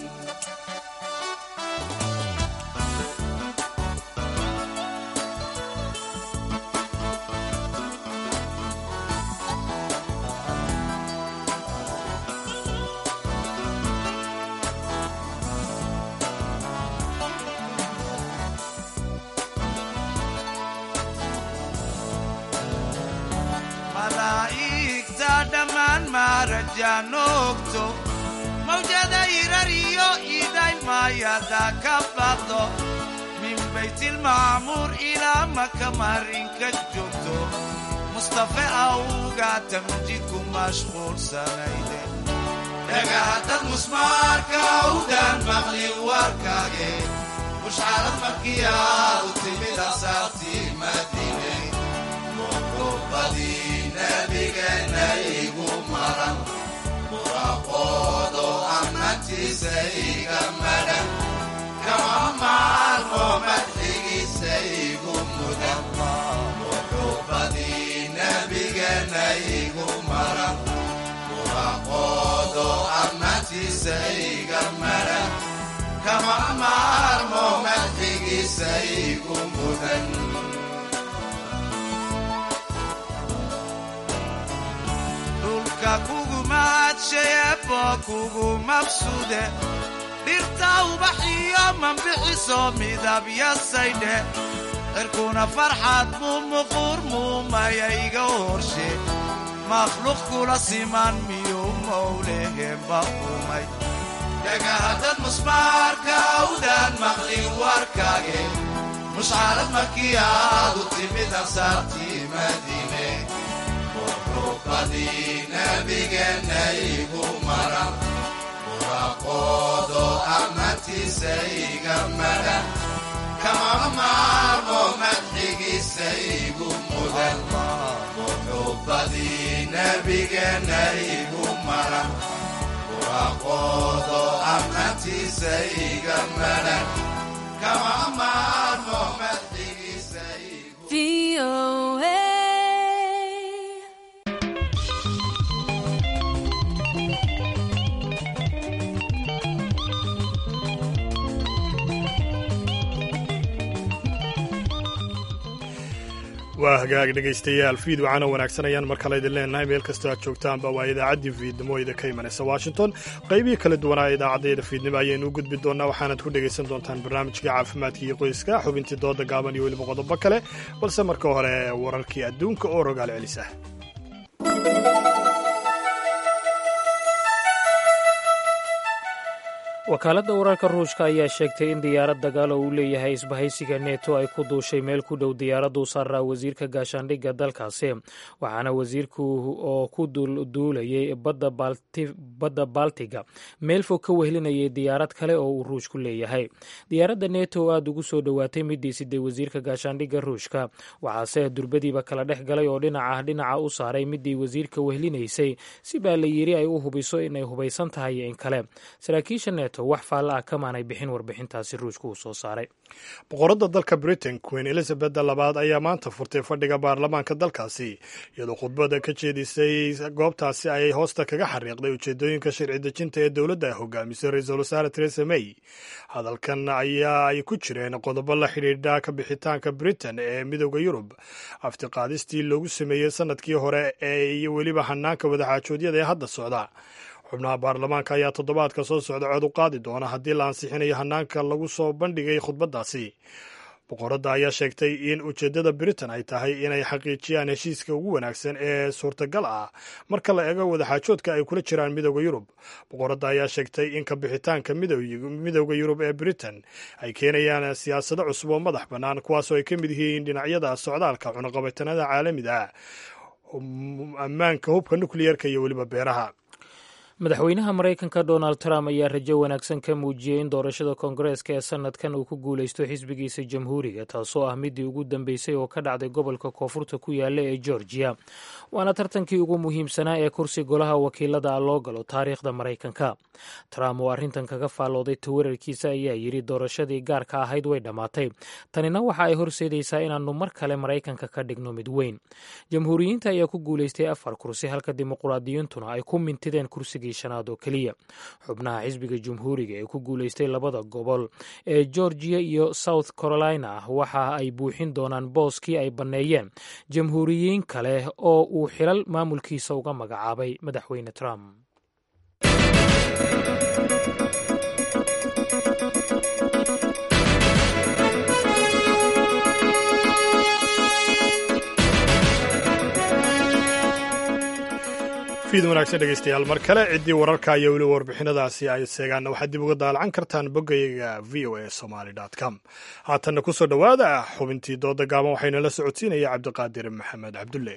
malaa'igta dhammaan maarajaanoogto mawjada irar iyo idaylmaayada ka baqdo min baytilmacmuur ilaa maka marinka joogto mustafe awga tamjidku mashquulsanayde dhagahaddad musmaarka awdaan maqlin warkaage mushcarad markii aadu timid asaartii madiine muxuubadii nabigeenna igu maran waaqoodo ammaantiisa iga maran kama maarmo madxigiisa igu mudan muxuubadii nabigeenna igu maran waaqoodo ammaantiisa iga maran kama maarmo madxigiisa igu mudan dhulka kugu mahadshayeebo kugu mabsude dhirta ubaxiyo mambixiso midabyasaydhe cirkuna farxad muu muquur muumayayga horshe makhluuq kula siman miyuu mowlehemba umay dhagahaddad musmaarka awdaan maqlin warkaage mushcarad markii aadu timid asaartii madiine muxuubadii nabigeenna igu maran waaqoodo ammaantiisa iga maran kama maarmo madxigiisa igu mudan muxuubadii nabigeenna igu maran waaqoodo ammaantiisa iga maran kama maarmo madxigiisa igu waa hagaag dhegaystayaal fiid waxaana wanaagsan ayaan mar kale idin leenahay meel kastoo aad joogtaanba waa idaacaddii fiidnimo ida ka imanaysa washington qaybihii kala duwanaa idaacaddayda fiidnimo ayaynu u gudbi doonnaa waxaanad ku dhegaysan doontaan barnaamijkii caafimaadka iyo qoyska xubintii dooda gaaban iyo weliba qodobo kale balse marka hore wararkii adduunka oo rogaal celis ah wakaaladda wararka ruushka ayaa sheegtay in diyaarad dagaal oo uu leeyahay isbahaysiga neto ay ku duushay meel ku dhow diyaaraddu saaraa wasiirka gaashaandhigga dalkaasi waxaana wasiirku oo ku duulayay badda baltiga meel fog ka wehlinayay diyaarad kale oo uu ruushku leeyahay diyaaradda neto oo aada ugu soo dhowaatay midii siday wasiirka gaashaandhigga ruushka waxaase durbadiiba kala dhex galay oo dhinaca dhinaca u saaray midii wasiirka wehlinaysay si baa la yiri ay u hubiso inay hubaysan tahay iyo in kale saraakiisha neto wax faalla ah kamaanay bixin warbixintaasi ruushku uu soo saaray boqoradda dalka britain queen elizabeth labaad ayaa maanta furtay fadhiga baarlamaanka dalkaasi iyadoo khudbada ka jeedisay goobtaasi ayay hoosta kaga xariiqday ujeedooyinka sharci dejinta ee dowladda ay hogaamisay ra-iisul wasaare teresa may hadalkan ayaa ay ku jireen qodobo la xidhiidha ka bixitaanka britain ee midooda yurub aftiqaadistii loogu sameeyey sanadkii hore ee iyo weliba hanaanka wadaxaajoodyada ee hadda socda xubnaha baarlamaanka ayaa toddobaadka soo socda cod u qaadi doona haddii la ansixinayo hanaanka lagu soo bandhigay khudbaddaasi boqoradda ayaa sheegtay in ujeeddada britain ay tahay inay xaqiijiyaan heshiiska ugu wanaagsan ee suurtagal ah marka la eego wadaxaajoodka ay kula jiraan midooda yurub boqoradda ayaa sheegtay in ka bixitaanka midooda yurub ee britain ay keenayaan siyaasado cusub oo madax bannaan kuwaasoo ay ka mid yihiin dhinacyada socdaalka cunaqabatanada caalamiga ah ammaanka hubka nukliyeerka iyo weliba beeraha madaxweynaha maraykanka donald trump ayaa rajo wanaagsan ka muujiyey in doorashada koongareeska ee sanadkan uu ku guulaysto xisbigiisa jamhuuriga taasoo ah midii ugu dambeysay oo ka dhacday gobolka koonfurta ku yaala ee georgiya waana tartankii ugu muhiimsanaa ee kursi golaha wakiilada loo galo taariikhda maraykanka trump oo arrintan kaga faallooday tawararkiisa ayaa yidhi doorashadii gaarka ahayd way dhammaatay tanina waxa ay horseedaysaa inaannu mar kale maraykanka ka dhigno mid weyn jamhuuriyiinta ayaa ku guulaystay afar kursi halka dimuqraadiyiintuna ay ku mintideen kursigii shanaad oo keliya xubnaha xisbiga jumhuuriga ee ku guulaystay labada gobol ee georgiya iyo south carolina waxa ay buuxin doonaan booskii ay banneeyeen jamhuuriyiin kale oo uu xilal maamulkiisa uga magacaabay madaxweyne trump fiid wanaagsan dhegeystayaal mar kale ciddii wararka iyo weli warbixinadaasi ay seegaanna waxaad dib uga daalacan kartaan boggayaga v o a somaly com haatanna ku soo dhowaada xubintii dooda gaaban waxayna la socodsiinaya cabdiqaadir maxamed cabdulle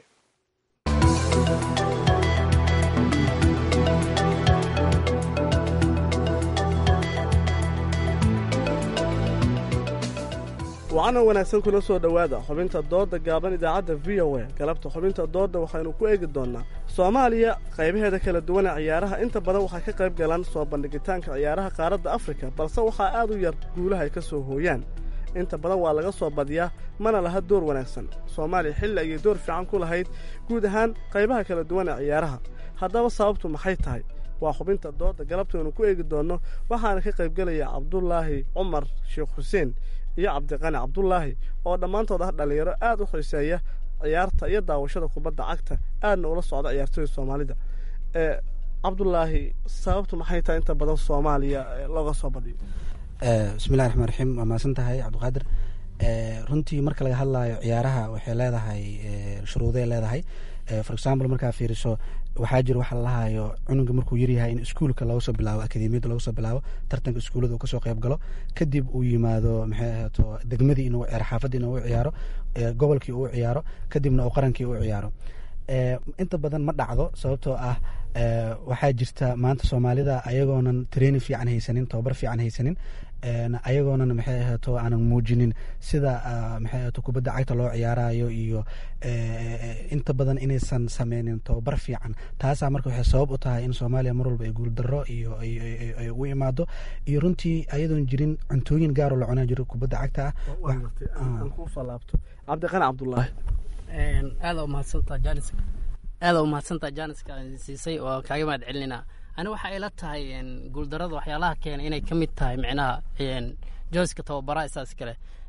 wacana wanaagsan kuna soo dhowaada xubinta doodda gaaban idaacadda v o a galabta xubinta doodda waxaynu ku eegi doonnaa soomaaliya qaybaheeda kala duwan ee ciyaaraha inta badan waxay ka qayb galaan soo bandhigitaanka ciyaaraha qaaradda afrika balse waxaa aad u yar guulaha ay ka soo hooyaan inta badan waa laga soo badiyaa mana laha door wanaagsan soomaaliya xilli ayay door fiican ku lahayd guud ahaan qaybaha kala duwan ee ciyaaraha haddaba sababtu maxay tahay waa xubinta doodda galabtaynu ku eegi doonno waxaana ka qaybgelaya cabdulaahi cumar sheekh xuseen iyo cabdiqani cabdulaahi oo dhammaantood ah dhallinyaro aad u xiiseeya ciyaarta iyo daawashada kubadda cagta aadna ula socda ciyaartooyda soomaalida cabdulaahi sababtu maxay tahay inta badan soomaaliya looga soo badiyo bismillahi raxmaan raxiim waa mahadsan tahay cabdiqaadir runtii marka laga hadlayo ciyaaraha waxay leedahay shuruuday leedahay for example markaa fiiriso waxaa jira waxa lalahayo cunuga markuu yaryahay in iskuulka looga soo bilaabo akademiyadda looga soo bilaabo tartanka iskuullada uu kasoo qayb galo kadib uu yimaado maxay ahaato degmadii inuu ciyaaro xaafadii inuu ciyaaro gobolkii uu ciyaaro kadibna uu qarankii u ciyaaro inta badan ma dhacdo sababtoo ah waxaa jirta maanta soomaalida ayagoonan training fiican haysanin tababar fiican haysanin ayagoonan maxay ahaato aanan muujinin sida maxay ahaato kubadda cagta loo ciyaarayo iyo inta badan inaysan sameynin tababar fiican taasaa marka waxay sabab u tahay in soomaaliya mar walba ay guuldaro iyo ay u imaado iyo runtii ayadoon jirin cuntooyin gaaroo la cunaa jiro kubadda cagta ah cabdiqani cabdulaahi aada umahadsantaa janis aada umahadsantaa janiska siisay oo kaaga mahad celinayna ani waxaa ila tahay guuldarada waxyaalaha keena inay ka mid tahay micnaha jooska tababaraha isaas kale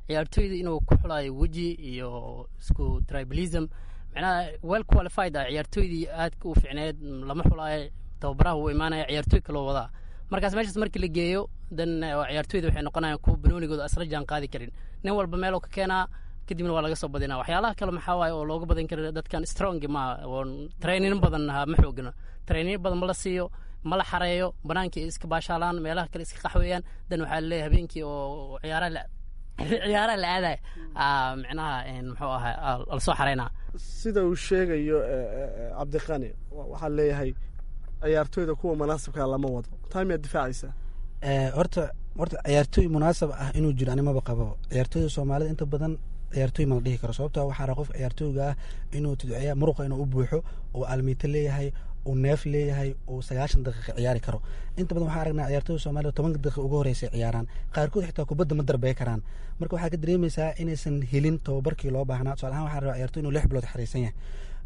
ciyaartooyda inuu ku xulayo weji iyo isku tribalism micnaha well qualified ah ciyaartooydii aadka u ficneed lama xulaayo tababaraha wuu imaanaya ciyaartooy kaloo wadaa markaas meeshaas markii la geeyo dan ciyaartooyda waxay noqonayaan kuwa banoonigooda asla jaan qaadi karin nin walba meeloo ka keenaa kadibna waa laga soo badinaa waxyaalaha kale maxaa waaye oo looga badan kara dadkan strong ma oo trainin badan ma xoogno trainin badan ma la siiyo ma la xareeyo banaankii iska baashaalaan meelaha kale iska qaxweeyaan dan waxaa laleeyahay habeenkii oo ciyaaraha ciyaaraha la aadaya micnaha muxuu ahaa lasoo xareynaa sida uu sheegayo cabdiqani waxaa leeyahay ciyaartooyda kuwa munaasabkaa lama wado taa miyaad difaacaysaa horta horta ciyaartooy munaasab ah inuu jiro animaba qabo ciyaartooyda soomaalida inta badan ciyaartooy mala dhihi karo sababto waxaa qof ciyaartooyga ah inuu tudciya muruqa inuu u buuxo uu almiito leeyahay uu neef leeyahay uu sagaashan daqiiqa ciyaari karo inta badan waxaa aragnaa ciyaartooyda soomaalida tobanka daqiiqa ugu horeysa ciyaaraan qaarkood xitaa kubadda ma darbey karaan marka waxaa ka dareemaysaa inaysan helin tababarkii loo baahnaa tusaale ahaan waxaa rabaa ciyaartoy inuu lix bilood xariisan yahay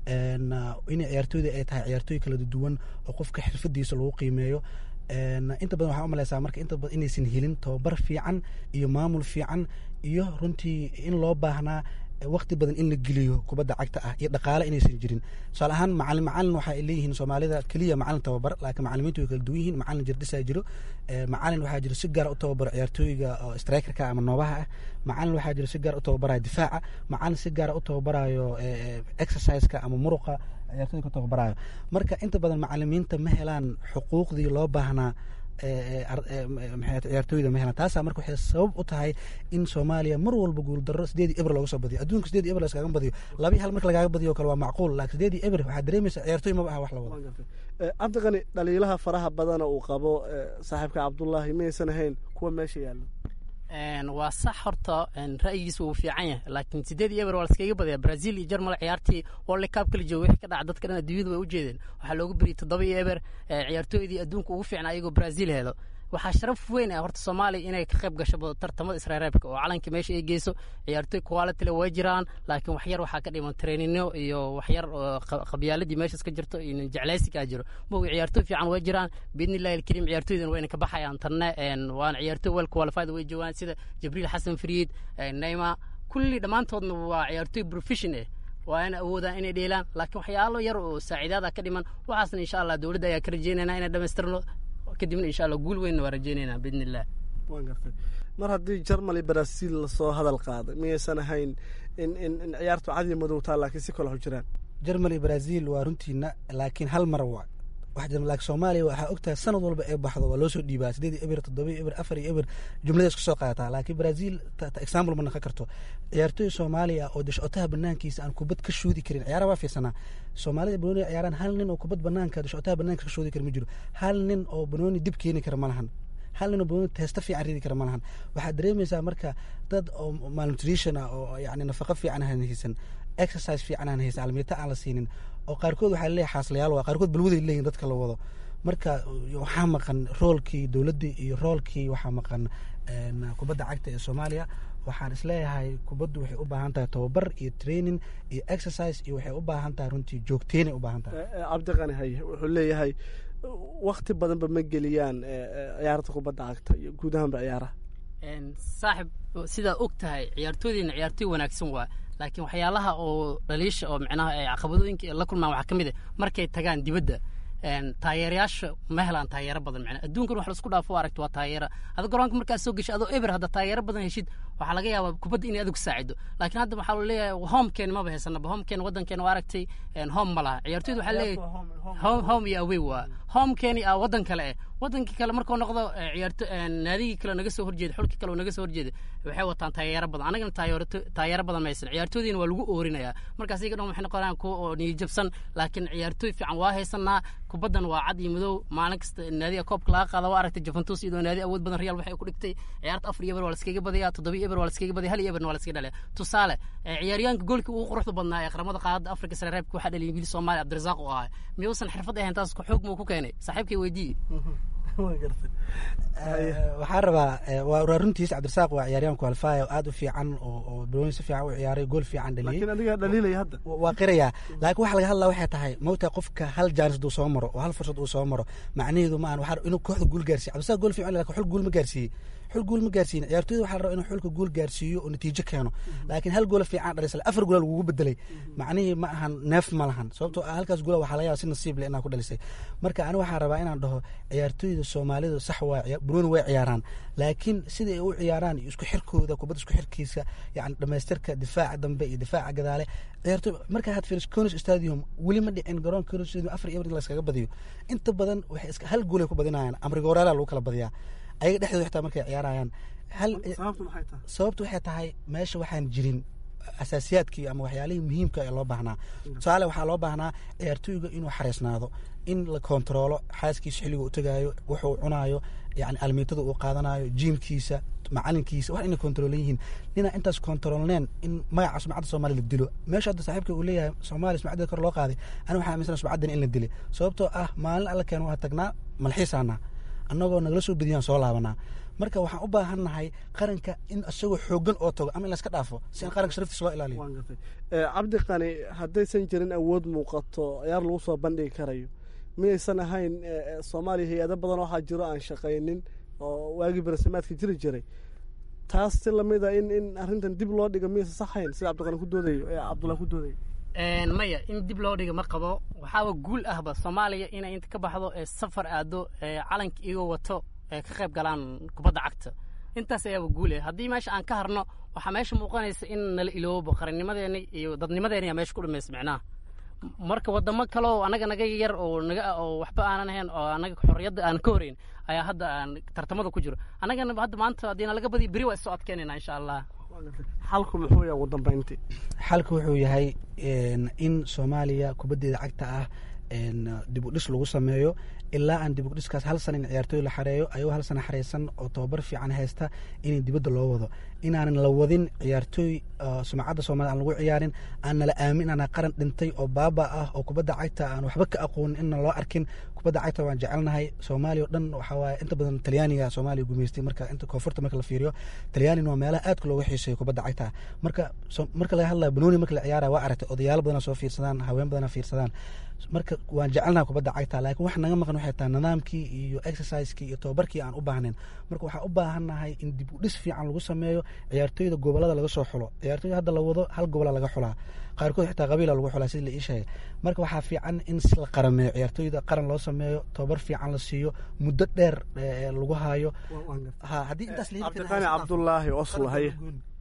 inay ciyaartooyda ay tahay ciyaartooy kala duwan oo qofka xirfadiisa lagu qiimeeyo inta badan waxaa umaleysaa marka inta badan inaysan helin tababar fiican iyo maamul fiican iyo runtii in loo baahnaa waqti badan in la geliyo kubadda cagta ah iyo dhaqaale inaysan jirin tusaale ahaan macalin macalin waxa ay leeyihiin soomaalida keliya macalin tababar laakiin macalimiintu way kala duwan yihiin macalin jirdhisaa jiro macalin waxaa jiro si gaar u tababaro ciyaartooyga oo strikerka ama noobaha ah macalin waxaa jiro si gaar u tababarayo difaaca macalin si gaara u tababarayo exerciseka ama muruqa ciyaartooyda ku tababarayo marka inta badan macalimiinta ma helaan xuquuqdii loo baahnaa ciyaartooyda ma helaan taasaa marka waxay sabab u tahay in soomaaliya mar walba guuldaro sideedii eber looga soo badiyo adduunka sideedii eber laskaga badiyo laba hal marka lagaaga badiyo kale waa macquul laakiin sideedii eber waxaa dareemaysa ciyaartooy maba aha wax la wado cabdiqani dhaliilaha faraha badana uu qabo saaxiibka cabdullaahi maysan ahayn kuwa meesha yaalla waa sax horta ra'yigiisa wuu fiican yahay laakiin sideed iyo eber waa laskaga badaya brazil iyo jermal ciyaartii world cup kala jooga wixii ka dhaca dadka dhan adduunyadu way u jeedeen waxaa loogu beriyay toddoba iyo eber ciyaartooydii adduunka ugu fiicnaa iyagoo brazil helo waxaa sharaf weyn ah horta soomaaliya inay ka qayb gasho tartamada israareebka oo calanka meesha ay geyso ciyaartooy qualityle way jiraan laakiin waxyar waxaa ka dhiman traininno iyo waxyar qabyaaladii meeshaas ka jirto iyo jeclaysigaa jiro mogi ciyaartooy fiican way jiraan biidnillahi alkariim ciyaartooydan wayna ka baxayaan tanne waana ciyaartooy well qualified way joogaan sida jibriil xasan fariid neyma kulli dhammaantoodna waa ciyaartooy profession eh waa in awoodaan inay dheelaan laakiin waxyaalo yar oo saaciidaada ka dhiman waxaasna insha allah dowladda ayaa ka rajeynayna inay dhamaystirno kadibna insha allah guul weynna waa rajeynaynaa biidni illah waan gartay mar haddii jarmali brazil lasoo hadal qaaday miyaysan ahayn in in in ciyaartu cadiya madowtaa laakiin si kale jiraan jarmali brazil waa runtiina laakiin hal mar waa laakiin soomaaliya waxaa ogtahay sanad walba ee baxdo waa loo soo dhiibaa sideed iyo eber toddoba iyo eber afar iyo eber jumlada isku soo qaadataa laakiin brazil example ma naqon karto ciyaartooy soomaaliya oo dashcotaha banaankiisa aan kubad ka shoodi karin ciyaaraha waa fiirsanaa soomaalida banooni ciyaaraan hal nin oo kubad banaanka dashcotaha banaanka ka shoodi kara ma jiro hal nin oo banooni dib keeni kara ma lahan hal nin oo banooni teesta fiican ridi kara ma lahan waxaad dareemaysaa marka dad oo malnutrition ah oo yani nafaqo fiican aan haysan exercise fiican aan haysan almiita aan la siinin oo qaarkood waxaa leeyahay xaaslayaal waa qaarkood balwaday leeyihin dadka la wado marka waxaa maqan roolkii dowladdii iyo roolkii waxaa maqan kubadda cagta ee soomaaliya waxaan isleeyahay kubaddu waxay u baahan tahay tababar iyo training iyo exercise iyo waxay u baahan tahay runtii joogteynay u baahan tahay cabdiqani haye wuxuu leeyahay wakti badanba ma geliyaan ciyaarta kubadda cagta iyo guud ahaanba ciyaaraha saaxib sidaa og tahay ciyaartooydiina ciyaartooy wanaagsan waa laakiin waxyaalaha oo dhaliisha oo micnaha caqabadooyinka la kulmaan waxaa ka mid ah markay tagaan dibadda taageerayaasha ma helaan taageero badan macnaa adduunkan wax laisku dhaafo aragto waa taageera ada garoonka markaad soo geshay adoo eber hadda taageero badan heshid waxaa laga yaabaa kubadda inay adigu saacido laakiin hadda waxaa leeyahay homekeen maba haysanaba homekeen waddankeena waa aragtay home ma laha ciyaartooyda waxaa leeyahay home iyo away waa homekeeni a waddan kale eh waddankii kale markuu noqdo ciyaarto naadigii kale naga soo horjeeda xulkii kale naga soo horjeeda waxay wataan taageero badan anagana taageero badan maysan ciyaartoydiina waa lagu oorinayaa markaas iyaga dhan waxay noqonayaan kuwa oo niyajabsan laakiin ciyaartooy fiican waa haysanaa kubaddan waa cad iyo madow maalin kasta naadiga koobka laga qaada waa aragtay juventus iyadoo naadi awood badan real waxay ku dhigtay ciyaarta afar iyo eber waa laskaga badaya toddoba iyo eber waa laskaga badaya hal iyo eberna waa laskaga dhalaya tusaale ciyaaryahanka goolkii ugu quruxda badnaa ee qaramada qaadada afrika sare reebka waxaa dhaliyay wiil soomaaliya cabdirasaaq oo ahaa miyuusan xirfad ahayn taas xoog muu ku keenay saaxiibkay weydiiye waxaan rabaa waa runtiis cabdirasaaq waa ciyaaryahan qualify oo aad u fiican oo balooyin si fiican u ciyaaray gool fiican dhaliyey laakiin adigaa dhaliilaya hadda waa qirayaa laakiin waxa laga hadlaa waxay tahay mawtaa qofka hal jaanis uu soo maro oo hal fursad uu soo maro macnaheedu ma ahan inuu kooxda guul gaarsiiye cabdirasaaq gool fiican laakiin xul guul ma gaarsiiyey xul guul ma gaarsiin ciyaartooyda waxaa la rabaa inuu xulka guul gaarsiiyo oo natiijo keeno laakiin hal goola fiican dhalisay afar goola lagugu bedelay macnihii ma ahan neef ma lahan sababtoo ah halkaas goola waxaa laga yaaba si nasiib leh inaa ku dhalisay marka ani waxaan rabaa inaan dhaho ciyaartooyda soomaalidu sax waa burooni way ciyaaraan laakiin sida ay u ciyaaraan iyo isku xirkooda kubadda isku xirkiisa yani dhamaystirka difaaca dambe iyo difaaca gadaale ciyaartooy markaa had fiiriso conis stadium weli ma dhicin garoon conis stadium afar iyo layskaga badiyo inta badan waxay iska hal goolay ku badinayaan amrigooraalaa lagu kala badiyaa ayaga dhexdooda xitaa markay ciyaarayaan hal sababtu waxay tahay meesha waxaan jirin asaasiyaadkii ama waxyaalihii muhiimka ee loo baahnaa tusaale waxaa loo baahnaa ciyaartooyga inuu xariisnaado in la kontaroolo xaaskiisa xilliga u tagaayo wuxuu cunaayo yani almiitada uu qaadanayo jiimkiisa macalinkiisa wax inay kontarolan yihiin ninaa intaas kontaroolneen in magaca sumcadda soomaaliya la dilo meesha hadda saaxiibka uu leeyahay soomaaliya sumcaddeeda kor loo qaaday ani waxaa aaminsan sumcaddan in la dilay sababtoo ah maalin alla keen waa tagnaa malxiisaanaa annagoo nagala soo bediyaan soo laabanaa marka waxaan u baahan nahay qaranka in isagoo xoogan oo tago ama in layska dhaafo si in qaranka sharaftiisa loo ilaaliyo cabdi qani haddaysan jirin awood muuqato ciyaar lagu soo bandhigi karayo miyaysan ahayn soomaaliya hay-ado badan waxaa jiro aan shaqaynin oo waagii barasimaadka jiri jiray taas si lamida in in arrintan dib loo dhigo miyaysan saxayn sida cabdiqani ku doodayo ee cabdullah ku doodayo maya in dib loo dhiga ma qabo waxaaba guul ahba soomaaliya inay inta ka baxdo ee safar aado ee calanka iyagoo wato ee ka qayb galaan kubadda cagta intaas ayaaba guul ah haddii meesha aan ka harno waxaa meesha muuqanaysa in nala iloobo qarannimadeena iyo dadnimadeena yaa meesha ku dhamaysa micnaha marka wadamo kale oo anaga naga yar oo naga oo waxba aanan ahayn oo anaga xorriyadda aan ka horeyn ayaa hadda aan tartamada ku jiro annagana hadda maanta haddiina laga badiyo beri waa isoo adkeynayna insha allah xalku muxuu yahay ugu dambeyntii xalku wuxuu yahay in soomaaliya kubaddeeda cagta ah dib u dhis lagu sameeyo ilaa aan dib u dhiskaas hal sana in ciyaartooy la xareeyo ayagoo hal sana xareysan oo tababar fiican haysta in dibadda loo wado inaanan la wadin ciyaartooy sumcadda soomaliya aan lagu ciyaarin aan nala aamin inaan qaran dhintay oo baaba ah oo kubadda cagta aan waxba ka aqoonin inna loo arkin kubadda cagta waan jecelnahay soomaaliya o dhan waxaa waaye inta badan talyaaniga soomaaliya gumeystay marka inta koonfurta marka la fiiriyo talyaanina waa meelaha aadka looga xiiseeyo kubadda cagta marka marka laga hadlaya banooni marka la ciyaaraya waa aragtay odayaalo badana soo fiirsadaan haween badana fiirsadaan marka waan jecelnaha kubadda cagta laakiin wax naga maqan waxay tahay nidaamkii iyo exercisekii iyo tababarkii aan u baahnayn marka waxaan u baahannahay in dib u dhis fiican lagu sameeyo ciyaartooyda gobolada laga soo xulo ciyaartooyda hadda la wado hal gobola laga xulaa qaarkood xitaa qabiila lagu xulaa sida la ii sheegay marka waxaa fiican in la qarameeyo ciyaartooyda qaran loo sameeyo tababar fiican la siiyo muddo dheer lagu hayo haddii intaas cabdiqani cabdulaahi oslahaye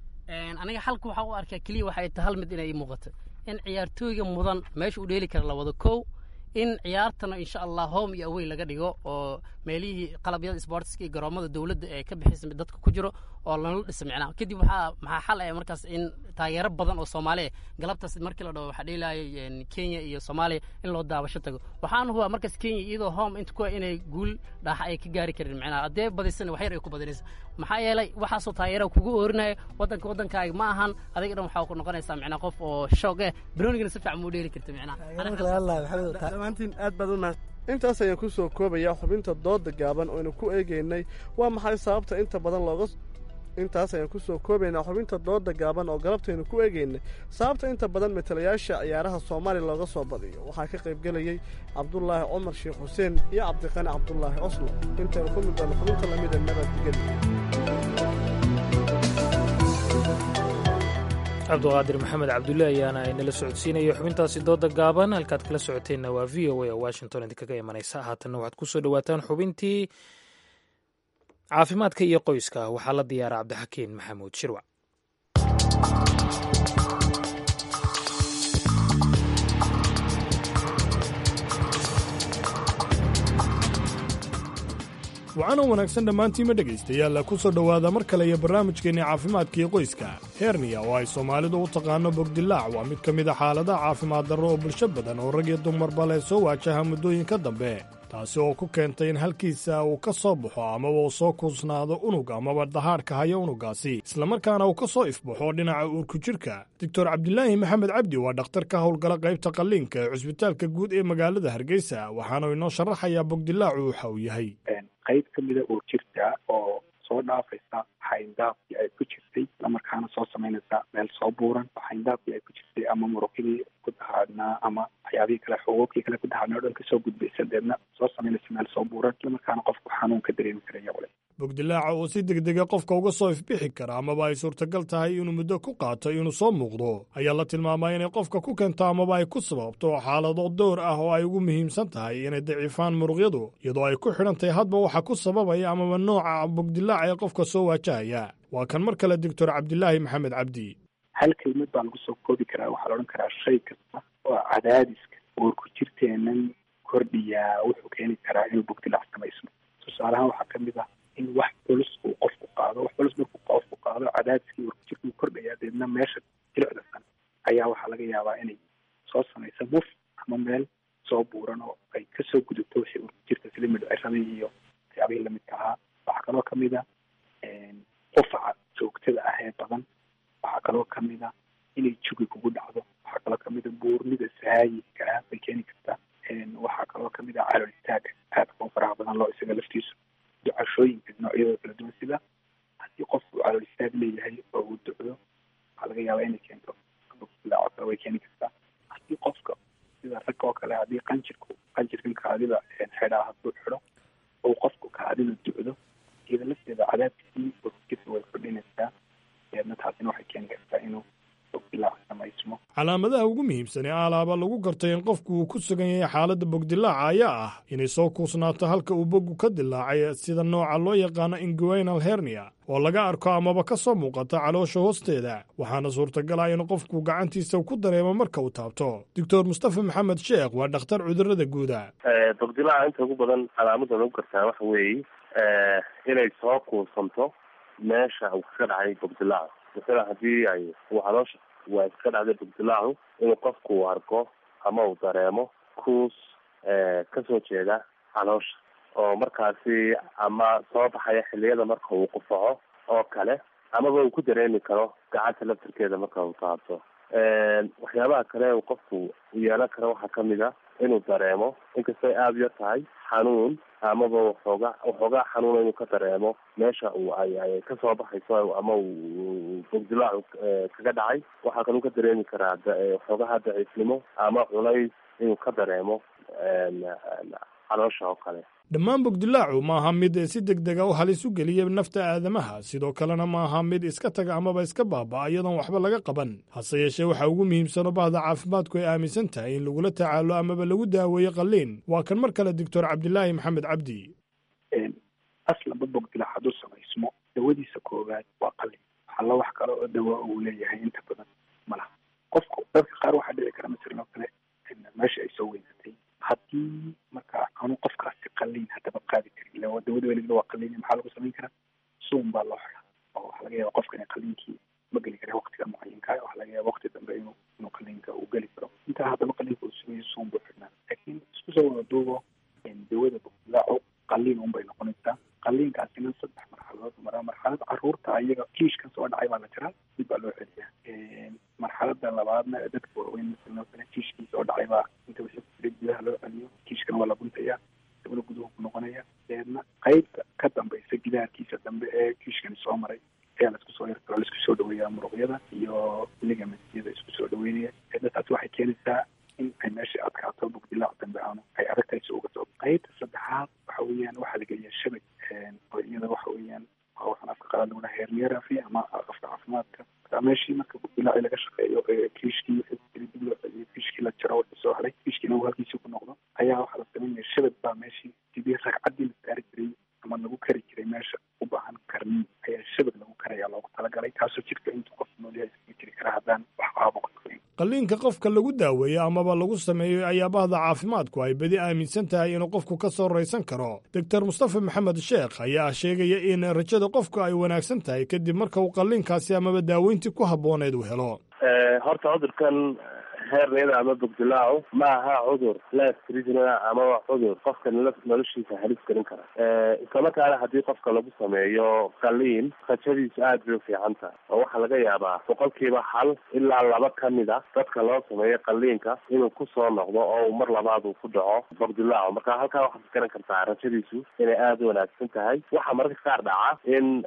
aniga xalka waxaa u arkaa keliya waxay tahay hal mid inay muuqato in ciyaartooyga mudan meesha u dheeli kara la wado kow in ciyaartana insha allah home iyo awey laga dhigo oo meelihii qalabyada sportska iyo garoomada dowladda ee ka bixisa dadka ku jiro oo lala dhisa micnaha kadib waxaa maxaa xal ah markaas in taageero badan oo soomaaliya galabtaas markii la dhaho waxaa dheelaya kenya iyo soomaaliya in loo daawasho tago waxaan hubaa markaas kenya iyadoo home inta kuwa inay guul dhaaxa ay ka gaari karin micnaha haddee badisana wax yar ay ku badinaysa maxaa yeelay waxaasoo taageera kugu oorinaya waddanka waddankaaga ma ahan adiga dhan waxaa ku noqonaysaa micnaha qof oo shoog eh banoonigana si fiican muu dheeli karta micnaha dhammaantiin aad baad u mahad intaas ayaan ku soo koobayaa xubinta dooda gaaban oynu ku eegaynay waa maxay sababta inta badan looga intaas ayaan ku soo koobaynaa xubinta dooda gaaban oo galabtaynu ku eegaynay sababta inta badan matalayaasha ciyaaraha soomaaliya looga soo badiyo waxaa ka qaybgelayey cabdulaahi cumar sheekh xuseen iyo cabdiqani cabdulaahi oslo intaynu ku mid doona xubinta lamida nabadgeli cabduqaadir maxamed cabdulle ayaana inala socodsiinaya xubintaasi dooda gaaban halkaad kala socoteenna waa v o a oo washington idinkaga imanaysa haatanna waxaad ku soo dhowaataan xubintii caafimaadka iyo qoyska waxaa la diyaara cabdixakiin maxamuud shirwac waxaana wanaagsan dhammaantiima dhegaystayaal ku soo dhowaada mar kale iyo barnaamijkeenni caafimaadkaiyo qoyska herniya oo ay soomaalidu u taqaano bogdilaac waa mid ka mid a xaaladaha caafimaad darro oo bulsho badan oo rag iyo dumarba leh soo waajaha muddooyinka dambe taasi oo ku keentay in halkiisa uu ka soo baxo amaba uu soo kuusnaado unug amaba dahaadhka haya unuggaasi islamarkaana uu ka soo ifbaxo dhinaca uurku jidhka doctor cabdilaahi maxamed cabdi waa dhakhtar ka howlgala qaybta qalliinka ee cusbitaalka guud ee magaalada hargeysa waxaanu inoo sharaxayaa bogdilaacu waxa uu yahay qayb ka mida uur jirta oo soo dhaafaysa xayndaabkii ay ku jirtay islamarkaana soo samaynaysa meel soo buuran oo xayndaabkii ay ku jirtay ama muruqidii ku dahaadnaa ama waxyaabihii kale xuquuqii kale ku dahaadnaa o dhan kasoo gudbaysa deedna soo samaynaysa meel soo buuran islamarkaana qofku xanuunka dareemi karaya wale bogdilaaca oo si degdega qofka uga soo ifbixi kara amaba ay suurtagal tahay inuu muddo ku qaato inuu soo muuqdo ayaa la tilmaamay inay qofka ku keento amaba ay ku sababto xaalado dowr ah oo ay ugu muhiimsan tahay inay daciifaan muruqyadu iyadoo ay ku xidhan tahay hadba waxa ku sababaya amaba nooca bogdilaaca ee qofka soo waajahaya waa kan mar kale doctor cabdilaahi maxamed cabdi hal kelmad baa lagu soo koobi karaa waxaa la odhan karaa shay kasta oo cadaadiska uurku jirteenan kordhiyaa wuxuu keeni karaa inuu bogdilaac samaysmo tusaalahaan waxaa kamid ah in wax culus uu qofku qaado wax culus markuu qofku qaado cadaadiskii uurku jirka uu kordhayaa deedna meesha jilicda san ayaa waxaa laga yaabaa inay soo samaysa muf ama meel soo buuran oo ay kasoo gudubto wixii uurku jirka sida midhciradii iyo waxyaabihii lamidka ahaa waxaa kaloo kamid a qufaca joogtada ah ee badan waxaa kaloo kamid a inay jugi kugu dhacdo waxaa kaloo kamid a buurnida saayidka ah bay keeni kartaa waxaa kaloo kamid a calool istaaga aadka u faraha badan loo isaga laftiisu ducashooyinka noocyadooda kala duwan sida haddii qofku calool istaag leeyahay oo uu ducdo waxaa laga yaabaa inay keento bilaaco kale way keeni kartaa haddii qofka sida ragga oo kale haddii qanjirku qanjirkan kaadida xidhaa hadduu xidho oo qofku kaadida ducdo iyada lafteeda cadaadkii urkisa way kordhinaysaa deedna taasina waxay keeni kartaa inuu bogdilaac samaysmo calaamadaha ugu muhiimsan ee alaaba lagu gartay in qofku uu ku sugan yahay xaaladda bogdilaaca ayaa ah inay soo kuusnaato halka uu bogu ka dilaacay sida nooca loo yaqaano inguinal hernia oo laga arko amaba ka soo muuqata caloosha hoosteeda waxaana suurtagal ah in qofku gacantiisa ku dareemo marka uu taabto doctor mustafa maxamed sheekh waa dhakhtar cudurada guuda bogdilaaca inta ugu badan calaamada lagu gartaa waxa weeye inay soo kuusanto meesha uu kaga dhacay bogdilaacu masala haddii ay uu caloosha waa iska dhacday bogdilaacu inuu qofku arko ama uu dareemo kuus kasoo jeeda caloosha oo markaasi ama soo baxaya xiliyada marka uu qufaco oo kale amaba uu ku dareemi karo gacanta laftirkeeda marka uu taabto waxyaabaha kale uu qofku yeelan karo waxaa kamid a inuu dareemo inkastay aada u yar tahay xanuun amaba waxooga waxoogaa xanuuna inuu ka dareemo meesha uu ay ay kasoo baxayso ama uu bogdilaacu kaga dhacay waxaa kaluu ka dareemi karaa waxoogaha daciifnimo ama culays inuu ka dareemo caloosha oo kale dhammaan bogdilaacu ma aha mid si deg dega u halis u geliya nafta aadamaha sidoo kalena ma aha mid iska taga amaba iska baaba iyadoon waxba laga qaban hase yeeshee waxaa ugu muhiimsanoo bahda caafimaadku ay aaminsan tahay in lagula tacaalo amaba lagu daaweeyo qalliin waa kan mar kale doctor cabdilaahi maxamed cabdi aslanba bogdilaac hadduu samaysmo dawadiisa koowaad waa qalin alla wax kale oo dawa uu leeyahay inta badan malaha qofku dadka qaar waxaa dhici kara masalan oo kale meesha ay soo weynatay haddii marka aanu qofkaasi qalliin haddaba qaadi karin ila dawada weliba waa qalliin maxaa lagu samayn karaa suum baa loo xiraa oo waxaa laga yaaba qofka in qalliinkii ma geli kara waqtiga mucayinka waxaa laga yaaba waqti dambe inuu inuu qalliinka uu geli karo intaa haddaba qalliinka uu sugayo suum buu xidhnaa laakiin isku soo wada duubo dawada bogdilaacu qalliin un bay noqonaysaa qalliinkaasina saddex marxaladood maraa marxalada caruurta ayaga kiishkan soo dhacay baa la jiraa dib baa loo celiyaa marxalada labaadna dadka waaweyn masalan oo kale kiishkii soo dhacay baa inta wixii ku jiray gudaha loo celiyo kiishkana waa la guntayaa dabna guduhu ku noqonaya deedna qaybta ka dambaysa gidaarkiisa dambe ee kiishkani soo maray ayaa laisku soo yarkalo laisku soo dhaweeyaa muruqyada iyo ligamentyada isku soo dhaweynaya deedna taasi waxay keenaysaa in ay meesha adkaato bogdilaac dambe aanu ay adagtahay si uga soo qaybta saddexaad waxa weeyaan waxaa la geliyaa shabag oo iyada waxa weeyaan waa waxaan afka qalaad lagu dhaha hernierafi ama afka caafimaadka marka meeshii marka bogdilaaci laga shaqeeyo kiishkii wixii ku jiray dib loo celiyo kiishkii la jaro wixii soo haray kiishkiina uu halkiisii ku noqdo ayaa waxaa la samaynaya shabag baa meeshii sidii ragcaddii la saari jiray ama lagu kari jiray meesha u baahan karniin ayaa shabag lagu karaya loogu talagalay taasoo jirka intuu qofku noolyahay iskaga jiri kara haddaan wax caabuqa qalliinka qofka lagu daaweeyo amaba lagu sameeyo ayaa bahda caafimaadku ay bedi aaminsan tahay inuu qofku ka soo raysan karo doctor mustafa maxamed sheekh ayaa sheegaya in rajada qofku ay wanaagsan tahay kadib marka uu qalliinkaasi amaba daaweyntii ku habbooneed uu helo horta cudurkan heerniyada ama bogdilaacu ma aha cudur lastrijna ama waa cudur qofka noloshiisa halis gelin kara islamarkaana haddii qofka lagu sameeyo qalliin rajadiisu aad bay ufiican tahay oo waxaa laga yaabaa boqolkiiba hal ilaa laba kamid a dadka loo sameeyo qalliinka inuu kusoo noqdo oo uu mar labaad uu ku dhaco bogdilaacu marka halkaa waxaad garan kartaa rajadiisu inay aada u wanaagsan tahay waxaa mararka qaar dhaca in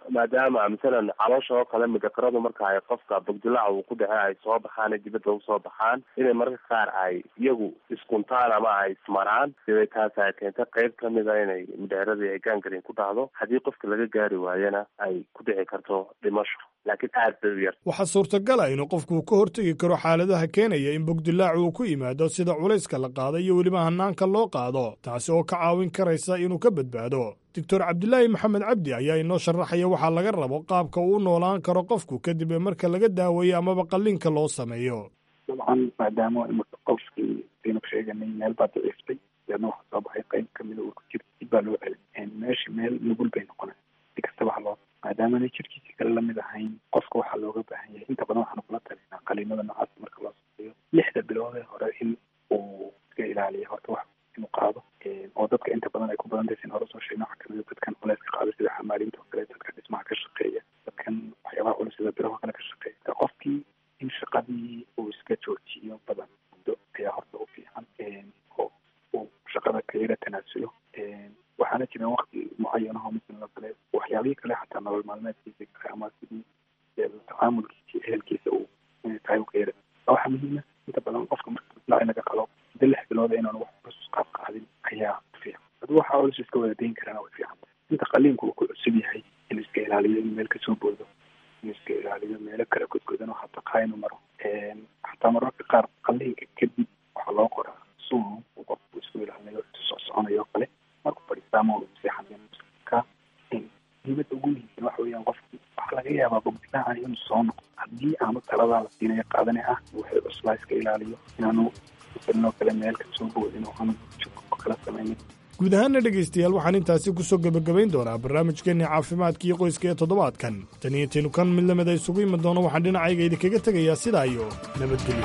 maadaama masalan caloosha oo kale midakaradu marka ay qofka bogdilaaca uu ku dhace ay soo baxaan dibadda usoo baxaan inay mararka qaar ay iyagu iskuntaan ama ay ismaraan sibay taas ay keenta qeyb kamida inay midheeradii ay gaangarin ku dhacdo haddii qofka laga gaari waayana ay ku dhici karto dhimasho laakiin aad bay u yar waxaa suurtagala inuu qofku ka hortegi karo xaaladaha keenaya in bogdilaacu uu ku yimaado sida culayska la qaado iyo weliba hanaanka loo qaado taasi oo ka caawin karaysa inuu ka badbaado doctor cabdilaahi maxamed cabdi ayaa inoo sharaxaya waxaa laga rabo qaabka uu u noolaan karo qofku kadib marka laga daaweeyo amaba qalliinka loo sameeyo dabcan maadaama imika qofkii aynu sheeganay meel baa daciiftay deedna waxaa soo baxay qeyb kamida uu ku jiro dib baa loo celin meesha meel nugul bay noqonay si kastaba haloo maadaamana jirkiisii kale lamid ahayn qofka waxaa looga baahan yahay inta badan waxaanu kula talinaa qaliinada noocaas marka loo sameeyo lixda biloodee hore in uu iska ilaaliyo horta wax inuu qaado oo dadka inta badan ay ku badan tahay sin hore soo sheegna waxaa kamida dadkan culeyska qaado sida xamaaliinta oo kale dadka dhismaha ka shaqeeya dadkan waxyaabaha culus sida biraha kale ka shaqeeya qofkii in shaqadii uu iska joojiyo badan muddo ayaa horta u fiican oo uu shaqada ka yara tanaasulo waxaana jira wakti mucayanaho misaloo kale waxyaabihii kale xataa nolol maalmeedkiisa kale ama sidii tacaamulkiisa ehelkiisa uu tahay u ka yara waxaa muhiima inta badan qofka marka la inaga qalo muddo lix bilooda inaanu wax culus qaab qaadin ayaa fiican hadduu waxa culus iska wada dayn karana way fiican inta qaliinku uu ku cusub yahay inuu iska ilaaliyo inuu meel kasoo boodo inuu iska ilaaliyo meelo kale godgodan oo hataa qaa inuu maro xataa mararka qaar qaliinka kadib waxaa loo qoraa suum uu qofku isku ilaalinayo soo soconayo kale markuu fadhiistaama uu seexanayo muhiimada ugu muhiimsan waxa weeyaan qofku waxaa laga yaabaa bogdilaacan inuu soo noqdo haddii aanu taladaa la siinayo qaadane ah waxay cuslaa iska ilaaliyo inaanu masalinoo kale meel kasoo boodin oo aanu jug oo kala samaynin guud ahaana dhegaystayaal waxaan intaasi ku soo gebagabayn doonaa barnaamijkeenii caafimaadka iyo qoyska ee toddobaadkan tan iyo taynu kan mid lamid a isugu iman doono waxaan dhinacayga idinkaga tegayaa sidaa iyo nabadgelyo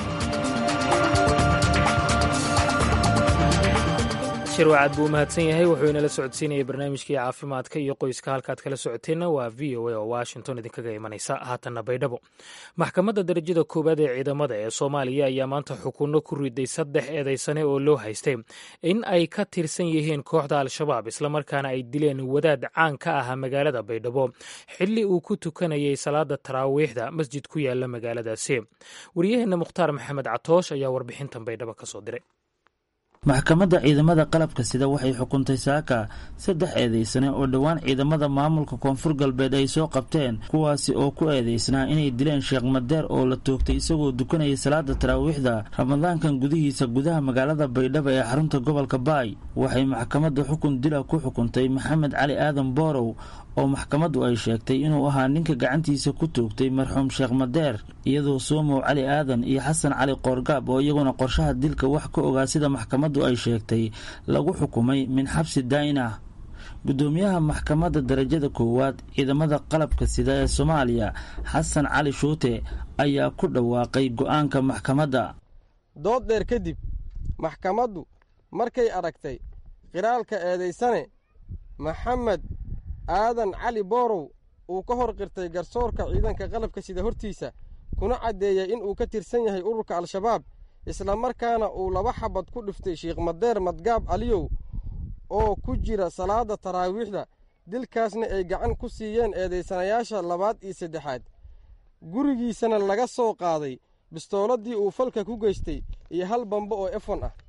shirwacaad buu u mahadsan yahay wuxuu inala socodsiinayay barnaamijkii caafimaadka iyo qoyska halkaad kala socoteenna waa v o a oo washington idinkaga imanaysa haatanna baydhabo maxkamadda darajada koowaad ee ciidamada ee soomaaliya ayaa maanta xukunno ku riday saddex eedaysane oo loo haystay in ay ka tirsan yihiin kooxda al-shabaab islamarkaana ay dileen wadaad caan ka ah magaalada baydhabo xilli uu ku tukanayay salaada taraawiixda masjid ku yaala magaaladaasi wariyaheenna mukhtaar maxamed catoosh ayaa warbixintan baydhabo ka soo diray maxkamadda ciidamada qalabka sida waxay xukuntay saaka saddex eedeysane oo dhowaan ciidamada maamulka koonfur galbeed ay soo qabteen kuwaasi oo ku eedeysnaa inay dileen sheekh madeer oo la toogtay isagoo dukanayay salaada taraawiixda ramadaankan gudihiisa gudaha magaalada baydhabo ee xarunta gobolka baay waxay maxkamadda xukun dila ku xukuntay maxamed cali aadan boorow oo maxkamaddu ay sheegtay inuu ahaa ninka gacantiisa ku toogtay marxuum sheekh madeer iyadoo soomow cali aadan iyo xasan cali qoorgaab oo iyaguna qorshaha dilka wax ka ogaa sida maxkamaddu ay sheegtay lagu xukumay min xabsi daa'in ah guddoomiyaha maxkamadda darajada koowaad ciidamada qalabka sida ee soomaaliya xasan cali shuute ayaa ku dhawaaqay go'aanka maxkamadda dood dheer kadib maxkamaddu markay aragtay qiraalka eedaysane maxamed aadan cali boorow uu ka hor qirtay garsoorka ciidanka qalabka sida hortiisa kuna caddeeyey in uu ka tirsan yahay ururka al-shabaab islamarkaana uu laba xabad ku dhiftay sheikh madeer madgaab aliyow oo ku jira salaada taraawiixda dilkaasna ay gacan ku siiyeen eedaysanayaasha labaad iyo saddexaad gurigiisana laga soo qaaday bistooladii uu falka ku geystay iyo hal bambo oo efon ah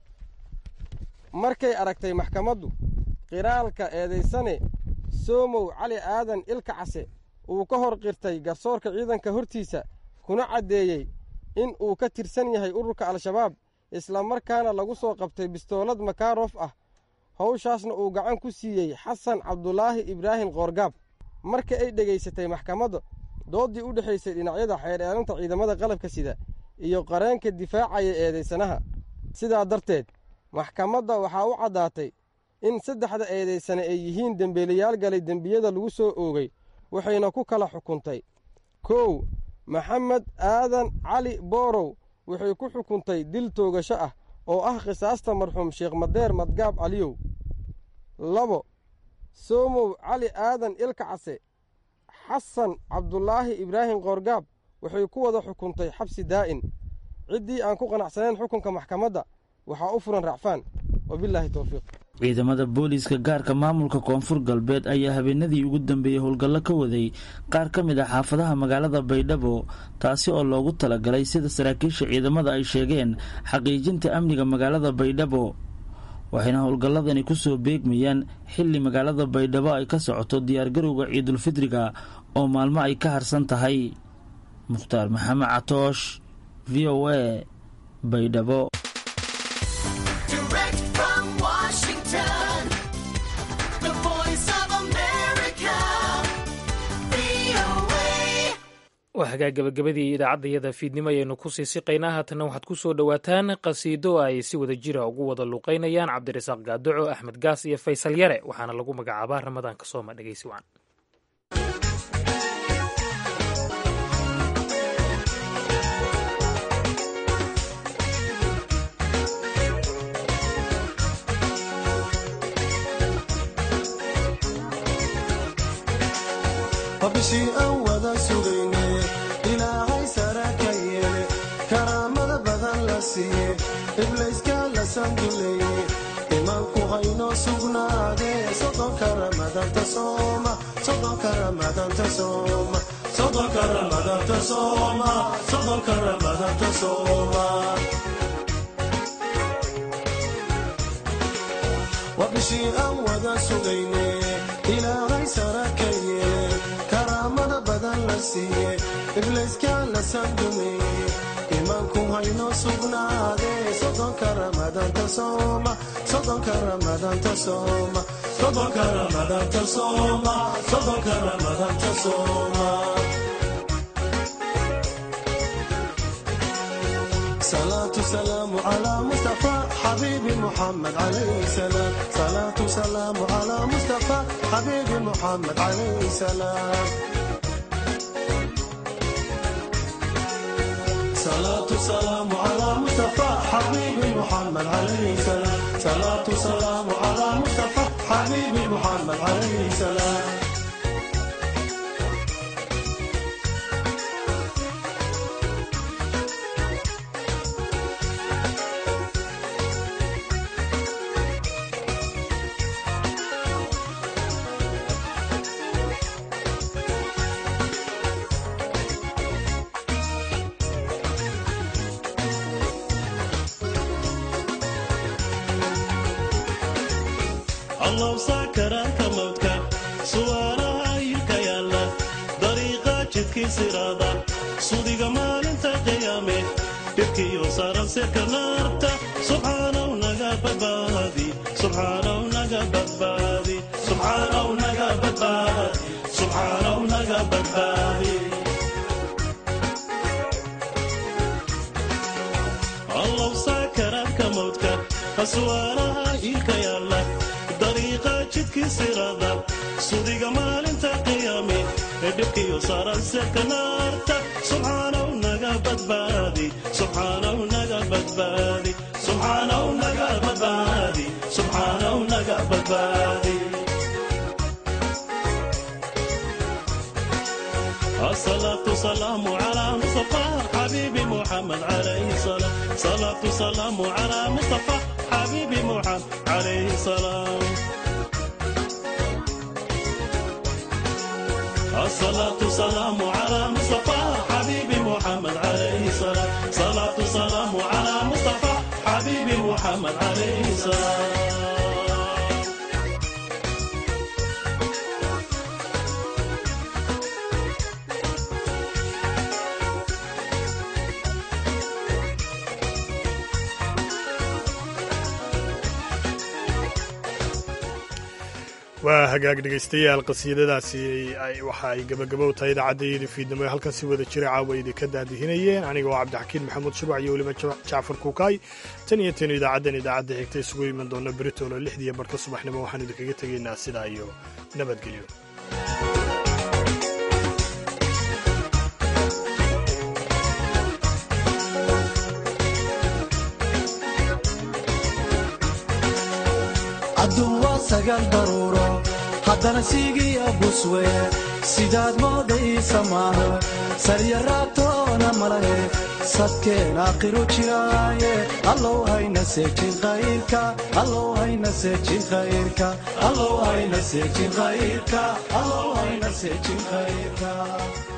markay aragtay maxkamaddu qiraalka eedaysane soomow cali aadan ilka case uu ka hor qirtay garsoorka ciidanka hortiisa kuna caddeeyey in uu ka tirsan yahay ururka al-shabaab islamarkaana lagu soo qabtay bistoolad makaarof ah howshaasna uu gacan ku siiyey xasan cabdulaahi ibraahim qoorgaab marka ay dhegaysatay maxkamadda dooddii u dhexaysay dhinacyada xeer eelanta ciidamada qalabka sida iyo qareenka difaacaya eedaysanaha sidaa darteed maxkamadda waxaa u caddaatay in saddexda eedaysane ay yihiin dembeelayaal galay dembiyada lagu soo oogay waxayna ku kala xukuntay kow maxamed aadan cali boorow waxay ku xukuntay dil toogasho ah oo ah khisaasta marxuum sheekh madeer madgaab caliyow labo soomow cali aadan ilka case xasan cabdulaahi ibraahim qoorgaab waxay ku wada xukuntay xabsi daa'in ciddii aan ku qanacsanayn xukunka maxkamadda waxaa u furan racfaan wabilaahi towfiiq ciidamada booliiska gaarka maamulka koonfur galbeed ayaa habeenadii ugu dambeeyey howlgallo ka waday qaar ka mid ah xaafadaha magaalada baydhabo taasi oo loogu talagalay sida saraakiisha ciidamada ay sheegeen xaqiijinta amniga magaalada baydhabo waxayna howlgalladani kusoo beegmayaan xilli magaalada baydhabo ay ka socoto diyaargarowga ciidulfidriga oo maalmo ay ka harsan tahay mukhtaar maxamed catoosh v o a baydhabo waa hagaa gabagabadii idaacadayada fiidnimo ayaynu kusii siqaynaa haatanna waxaad ku soo dhowaataan qasiido ay si wada jira ugu wada luuqaynayaan cabdirasaaq gaadoco axmed gaas iyo faysal yare waxaana lagu magacaabaa ramadaanka sooma dhegeysi wacan bishii aan wada sugayne ilaahay sara ka yeele karaamada badan la siiye iblayska la sanduleeye imaanku haynoo sugnaade sodonka ramadanta sooma sodonka ramadanta sooma sodonka ramadanta sooma sodonka ramadanta sooma waa bishii aan wada sugayne ilaahay sara ka yeele karaamada badan la siiye iblayska la sandumeeye imaanku haynoo sugnaade sodonka ramadanta sooma sodonka ramadanta sooma sodonka ramadanta sooma sodonka ramadanta sooma صلاة سلام على مصطفى حبيبي محمد عليه السلام صلاة سلام على مصطفى حبيبي محمد عليه السلام صلاة سلام على مصطفى حبيبي محمد عليه السلام صلاة سلام على مصطفى حبيبي محمد عليه السلام allow saakaraanka mawdka suwaaraha hilka yaalla dariiqa jidkii siraada sudiga maalinta qiyaame dhibkiyo saaran sirka naarta subxaanaw naga badbaadi subxaanaw naga badbaadi subxaanaw naga badbaadi subxaanaw naga badbaadi allow saakaraanka mawdka aswaaraha hilka yaalla dariiqa jidkii sirada sudiga maalinta qiyaame ee dhibkiyo saaran sirka naarta subxaanaw naga badbaadi subxaanaw naga badbaadi subxaanaw naga badbaadi subxaanaw naga badbaadi الصلاة سلام على مصطفى حبيبي محمد عليه السلام صلاة سلام على مصطفى حبيبي محمد عليه السلام الصلاة سلام على مصطفى حبيبي محمد عليه السلام صلاة سلام على مصطفى حبيبي محمد عليه السلام waa hagaag dhegaystayaal qasiidadaasi waxa ay gabagabow tahay idaacaddaiyada fiidnimo ee halkan si wada jira caawa idinka daadihinayeen aniga oo cabdixakiin maxamuud shubac iyo weliba jacfar kuukaay tan iyo tanu idaacaddan idaacadda xigta isugu iman doona britolo lixdiiyo barka subaxnimo waxaan idinkaga tegaynaa sidaa iyo nabadgelyo adduun sagal daruuro haddana siigiya buswee sidaad moodaysa maaho saryaraabtoona malahe maqsadkeen aakhiru jiraaye allow hayna seejin khayrka allow hayna seejin khayrka allow hayna seejin khayrka allow hayna seejin khayrka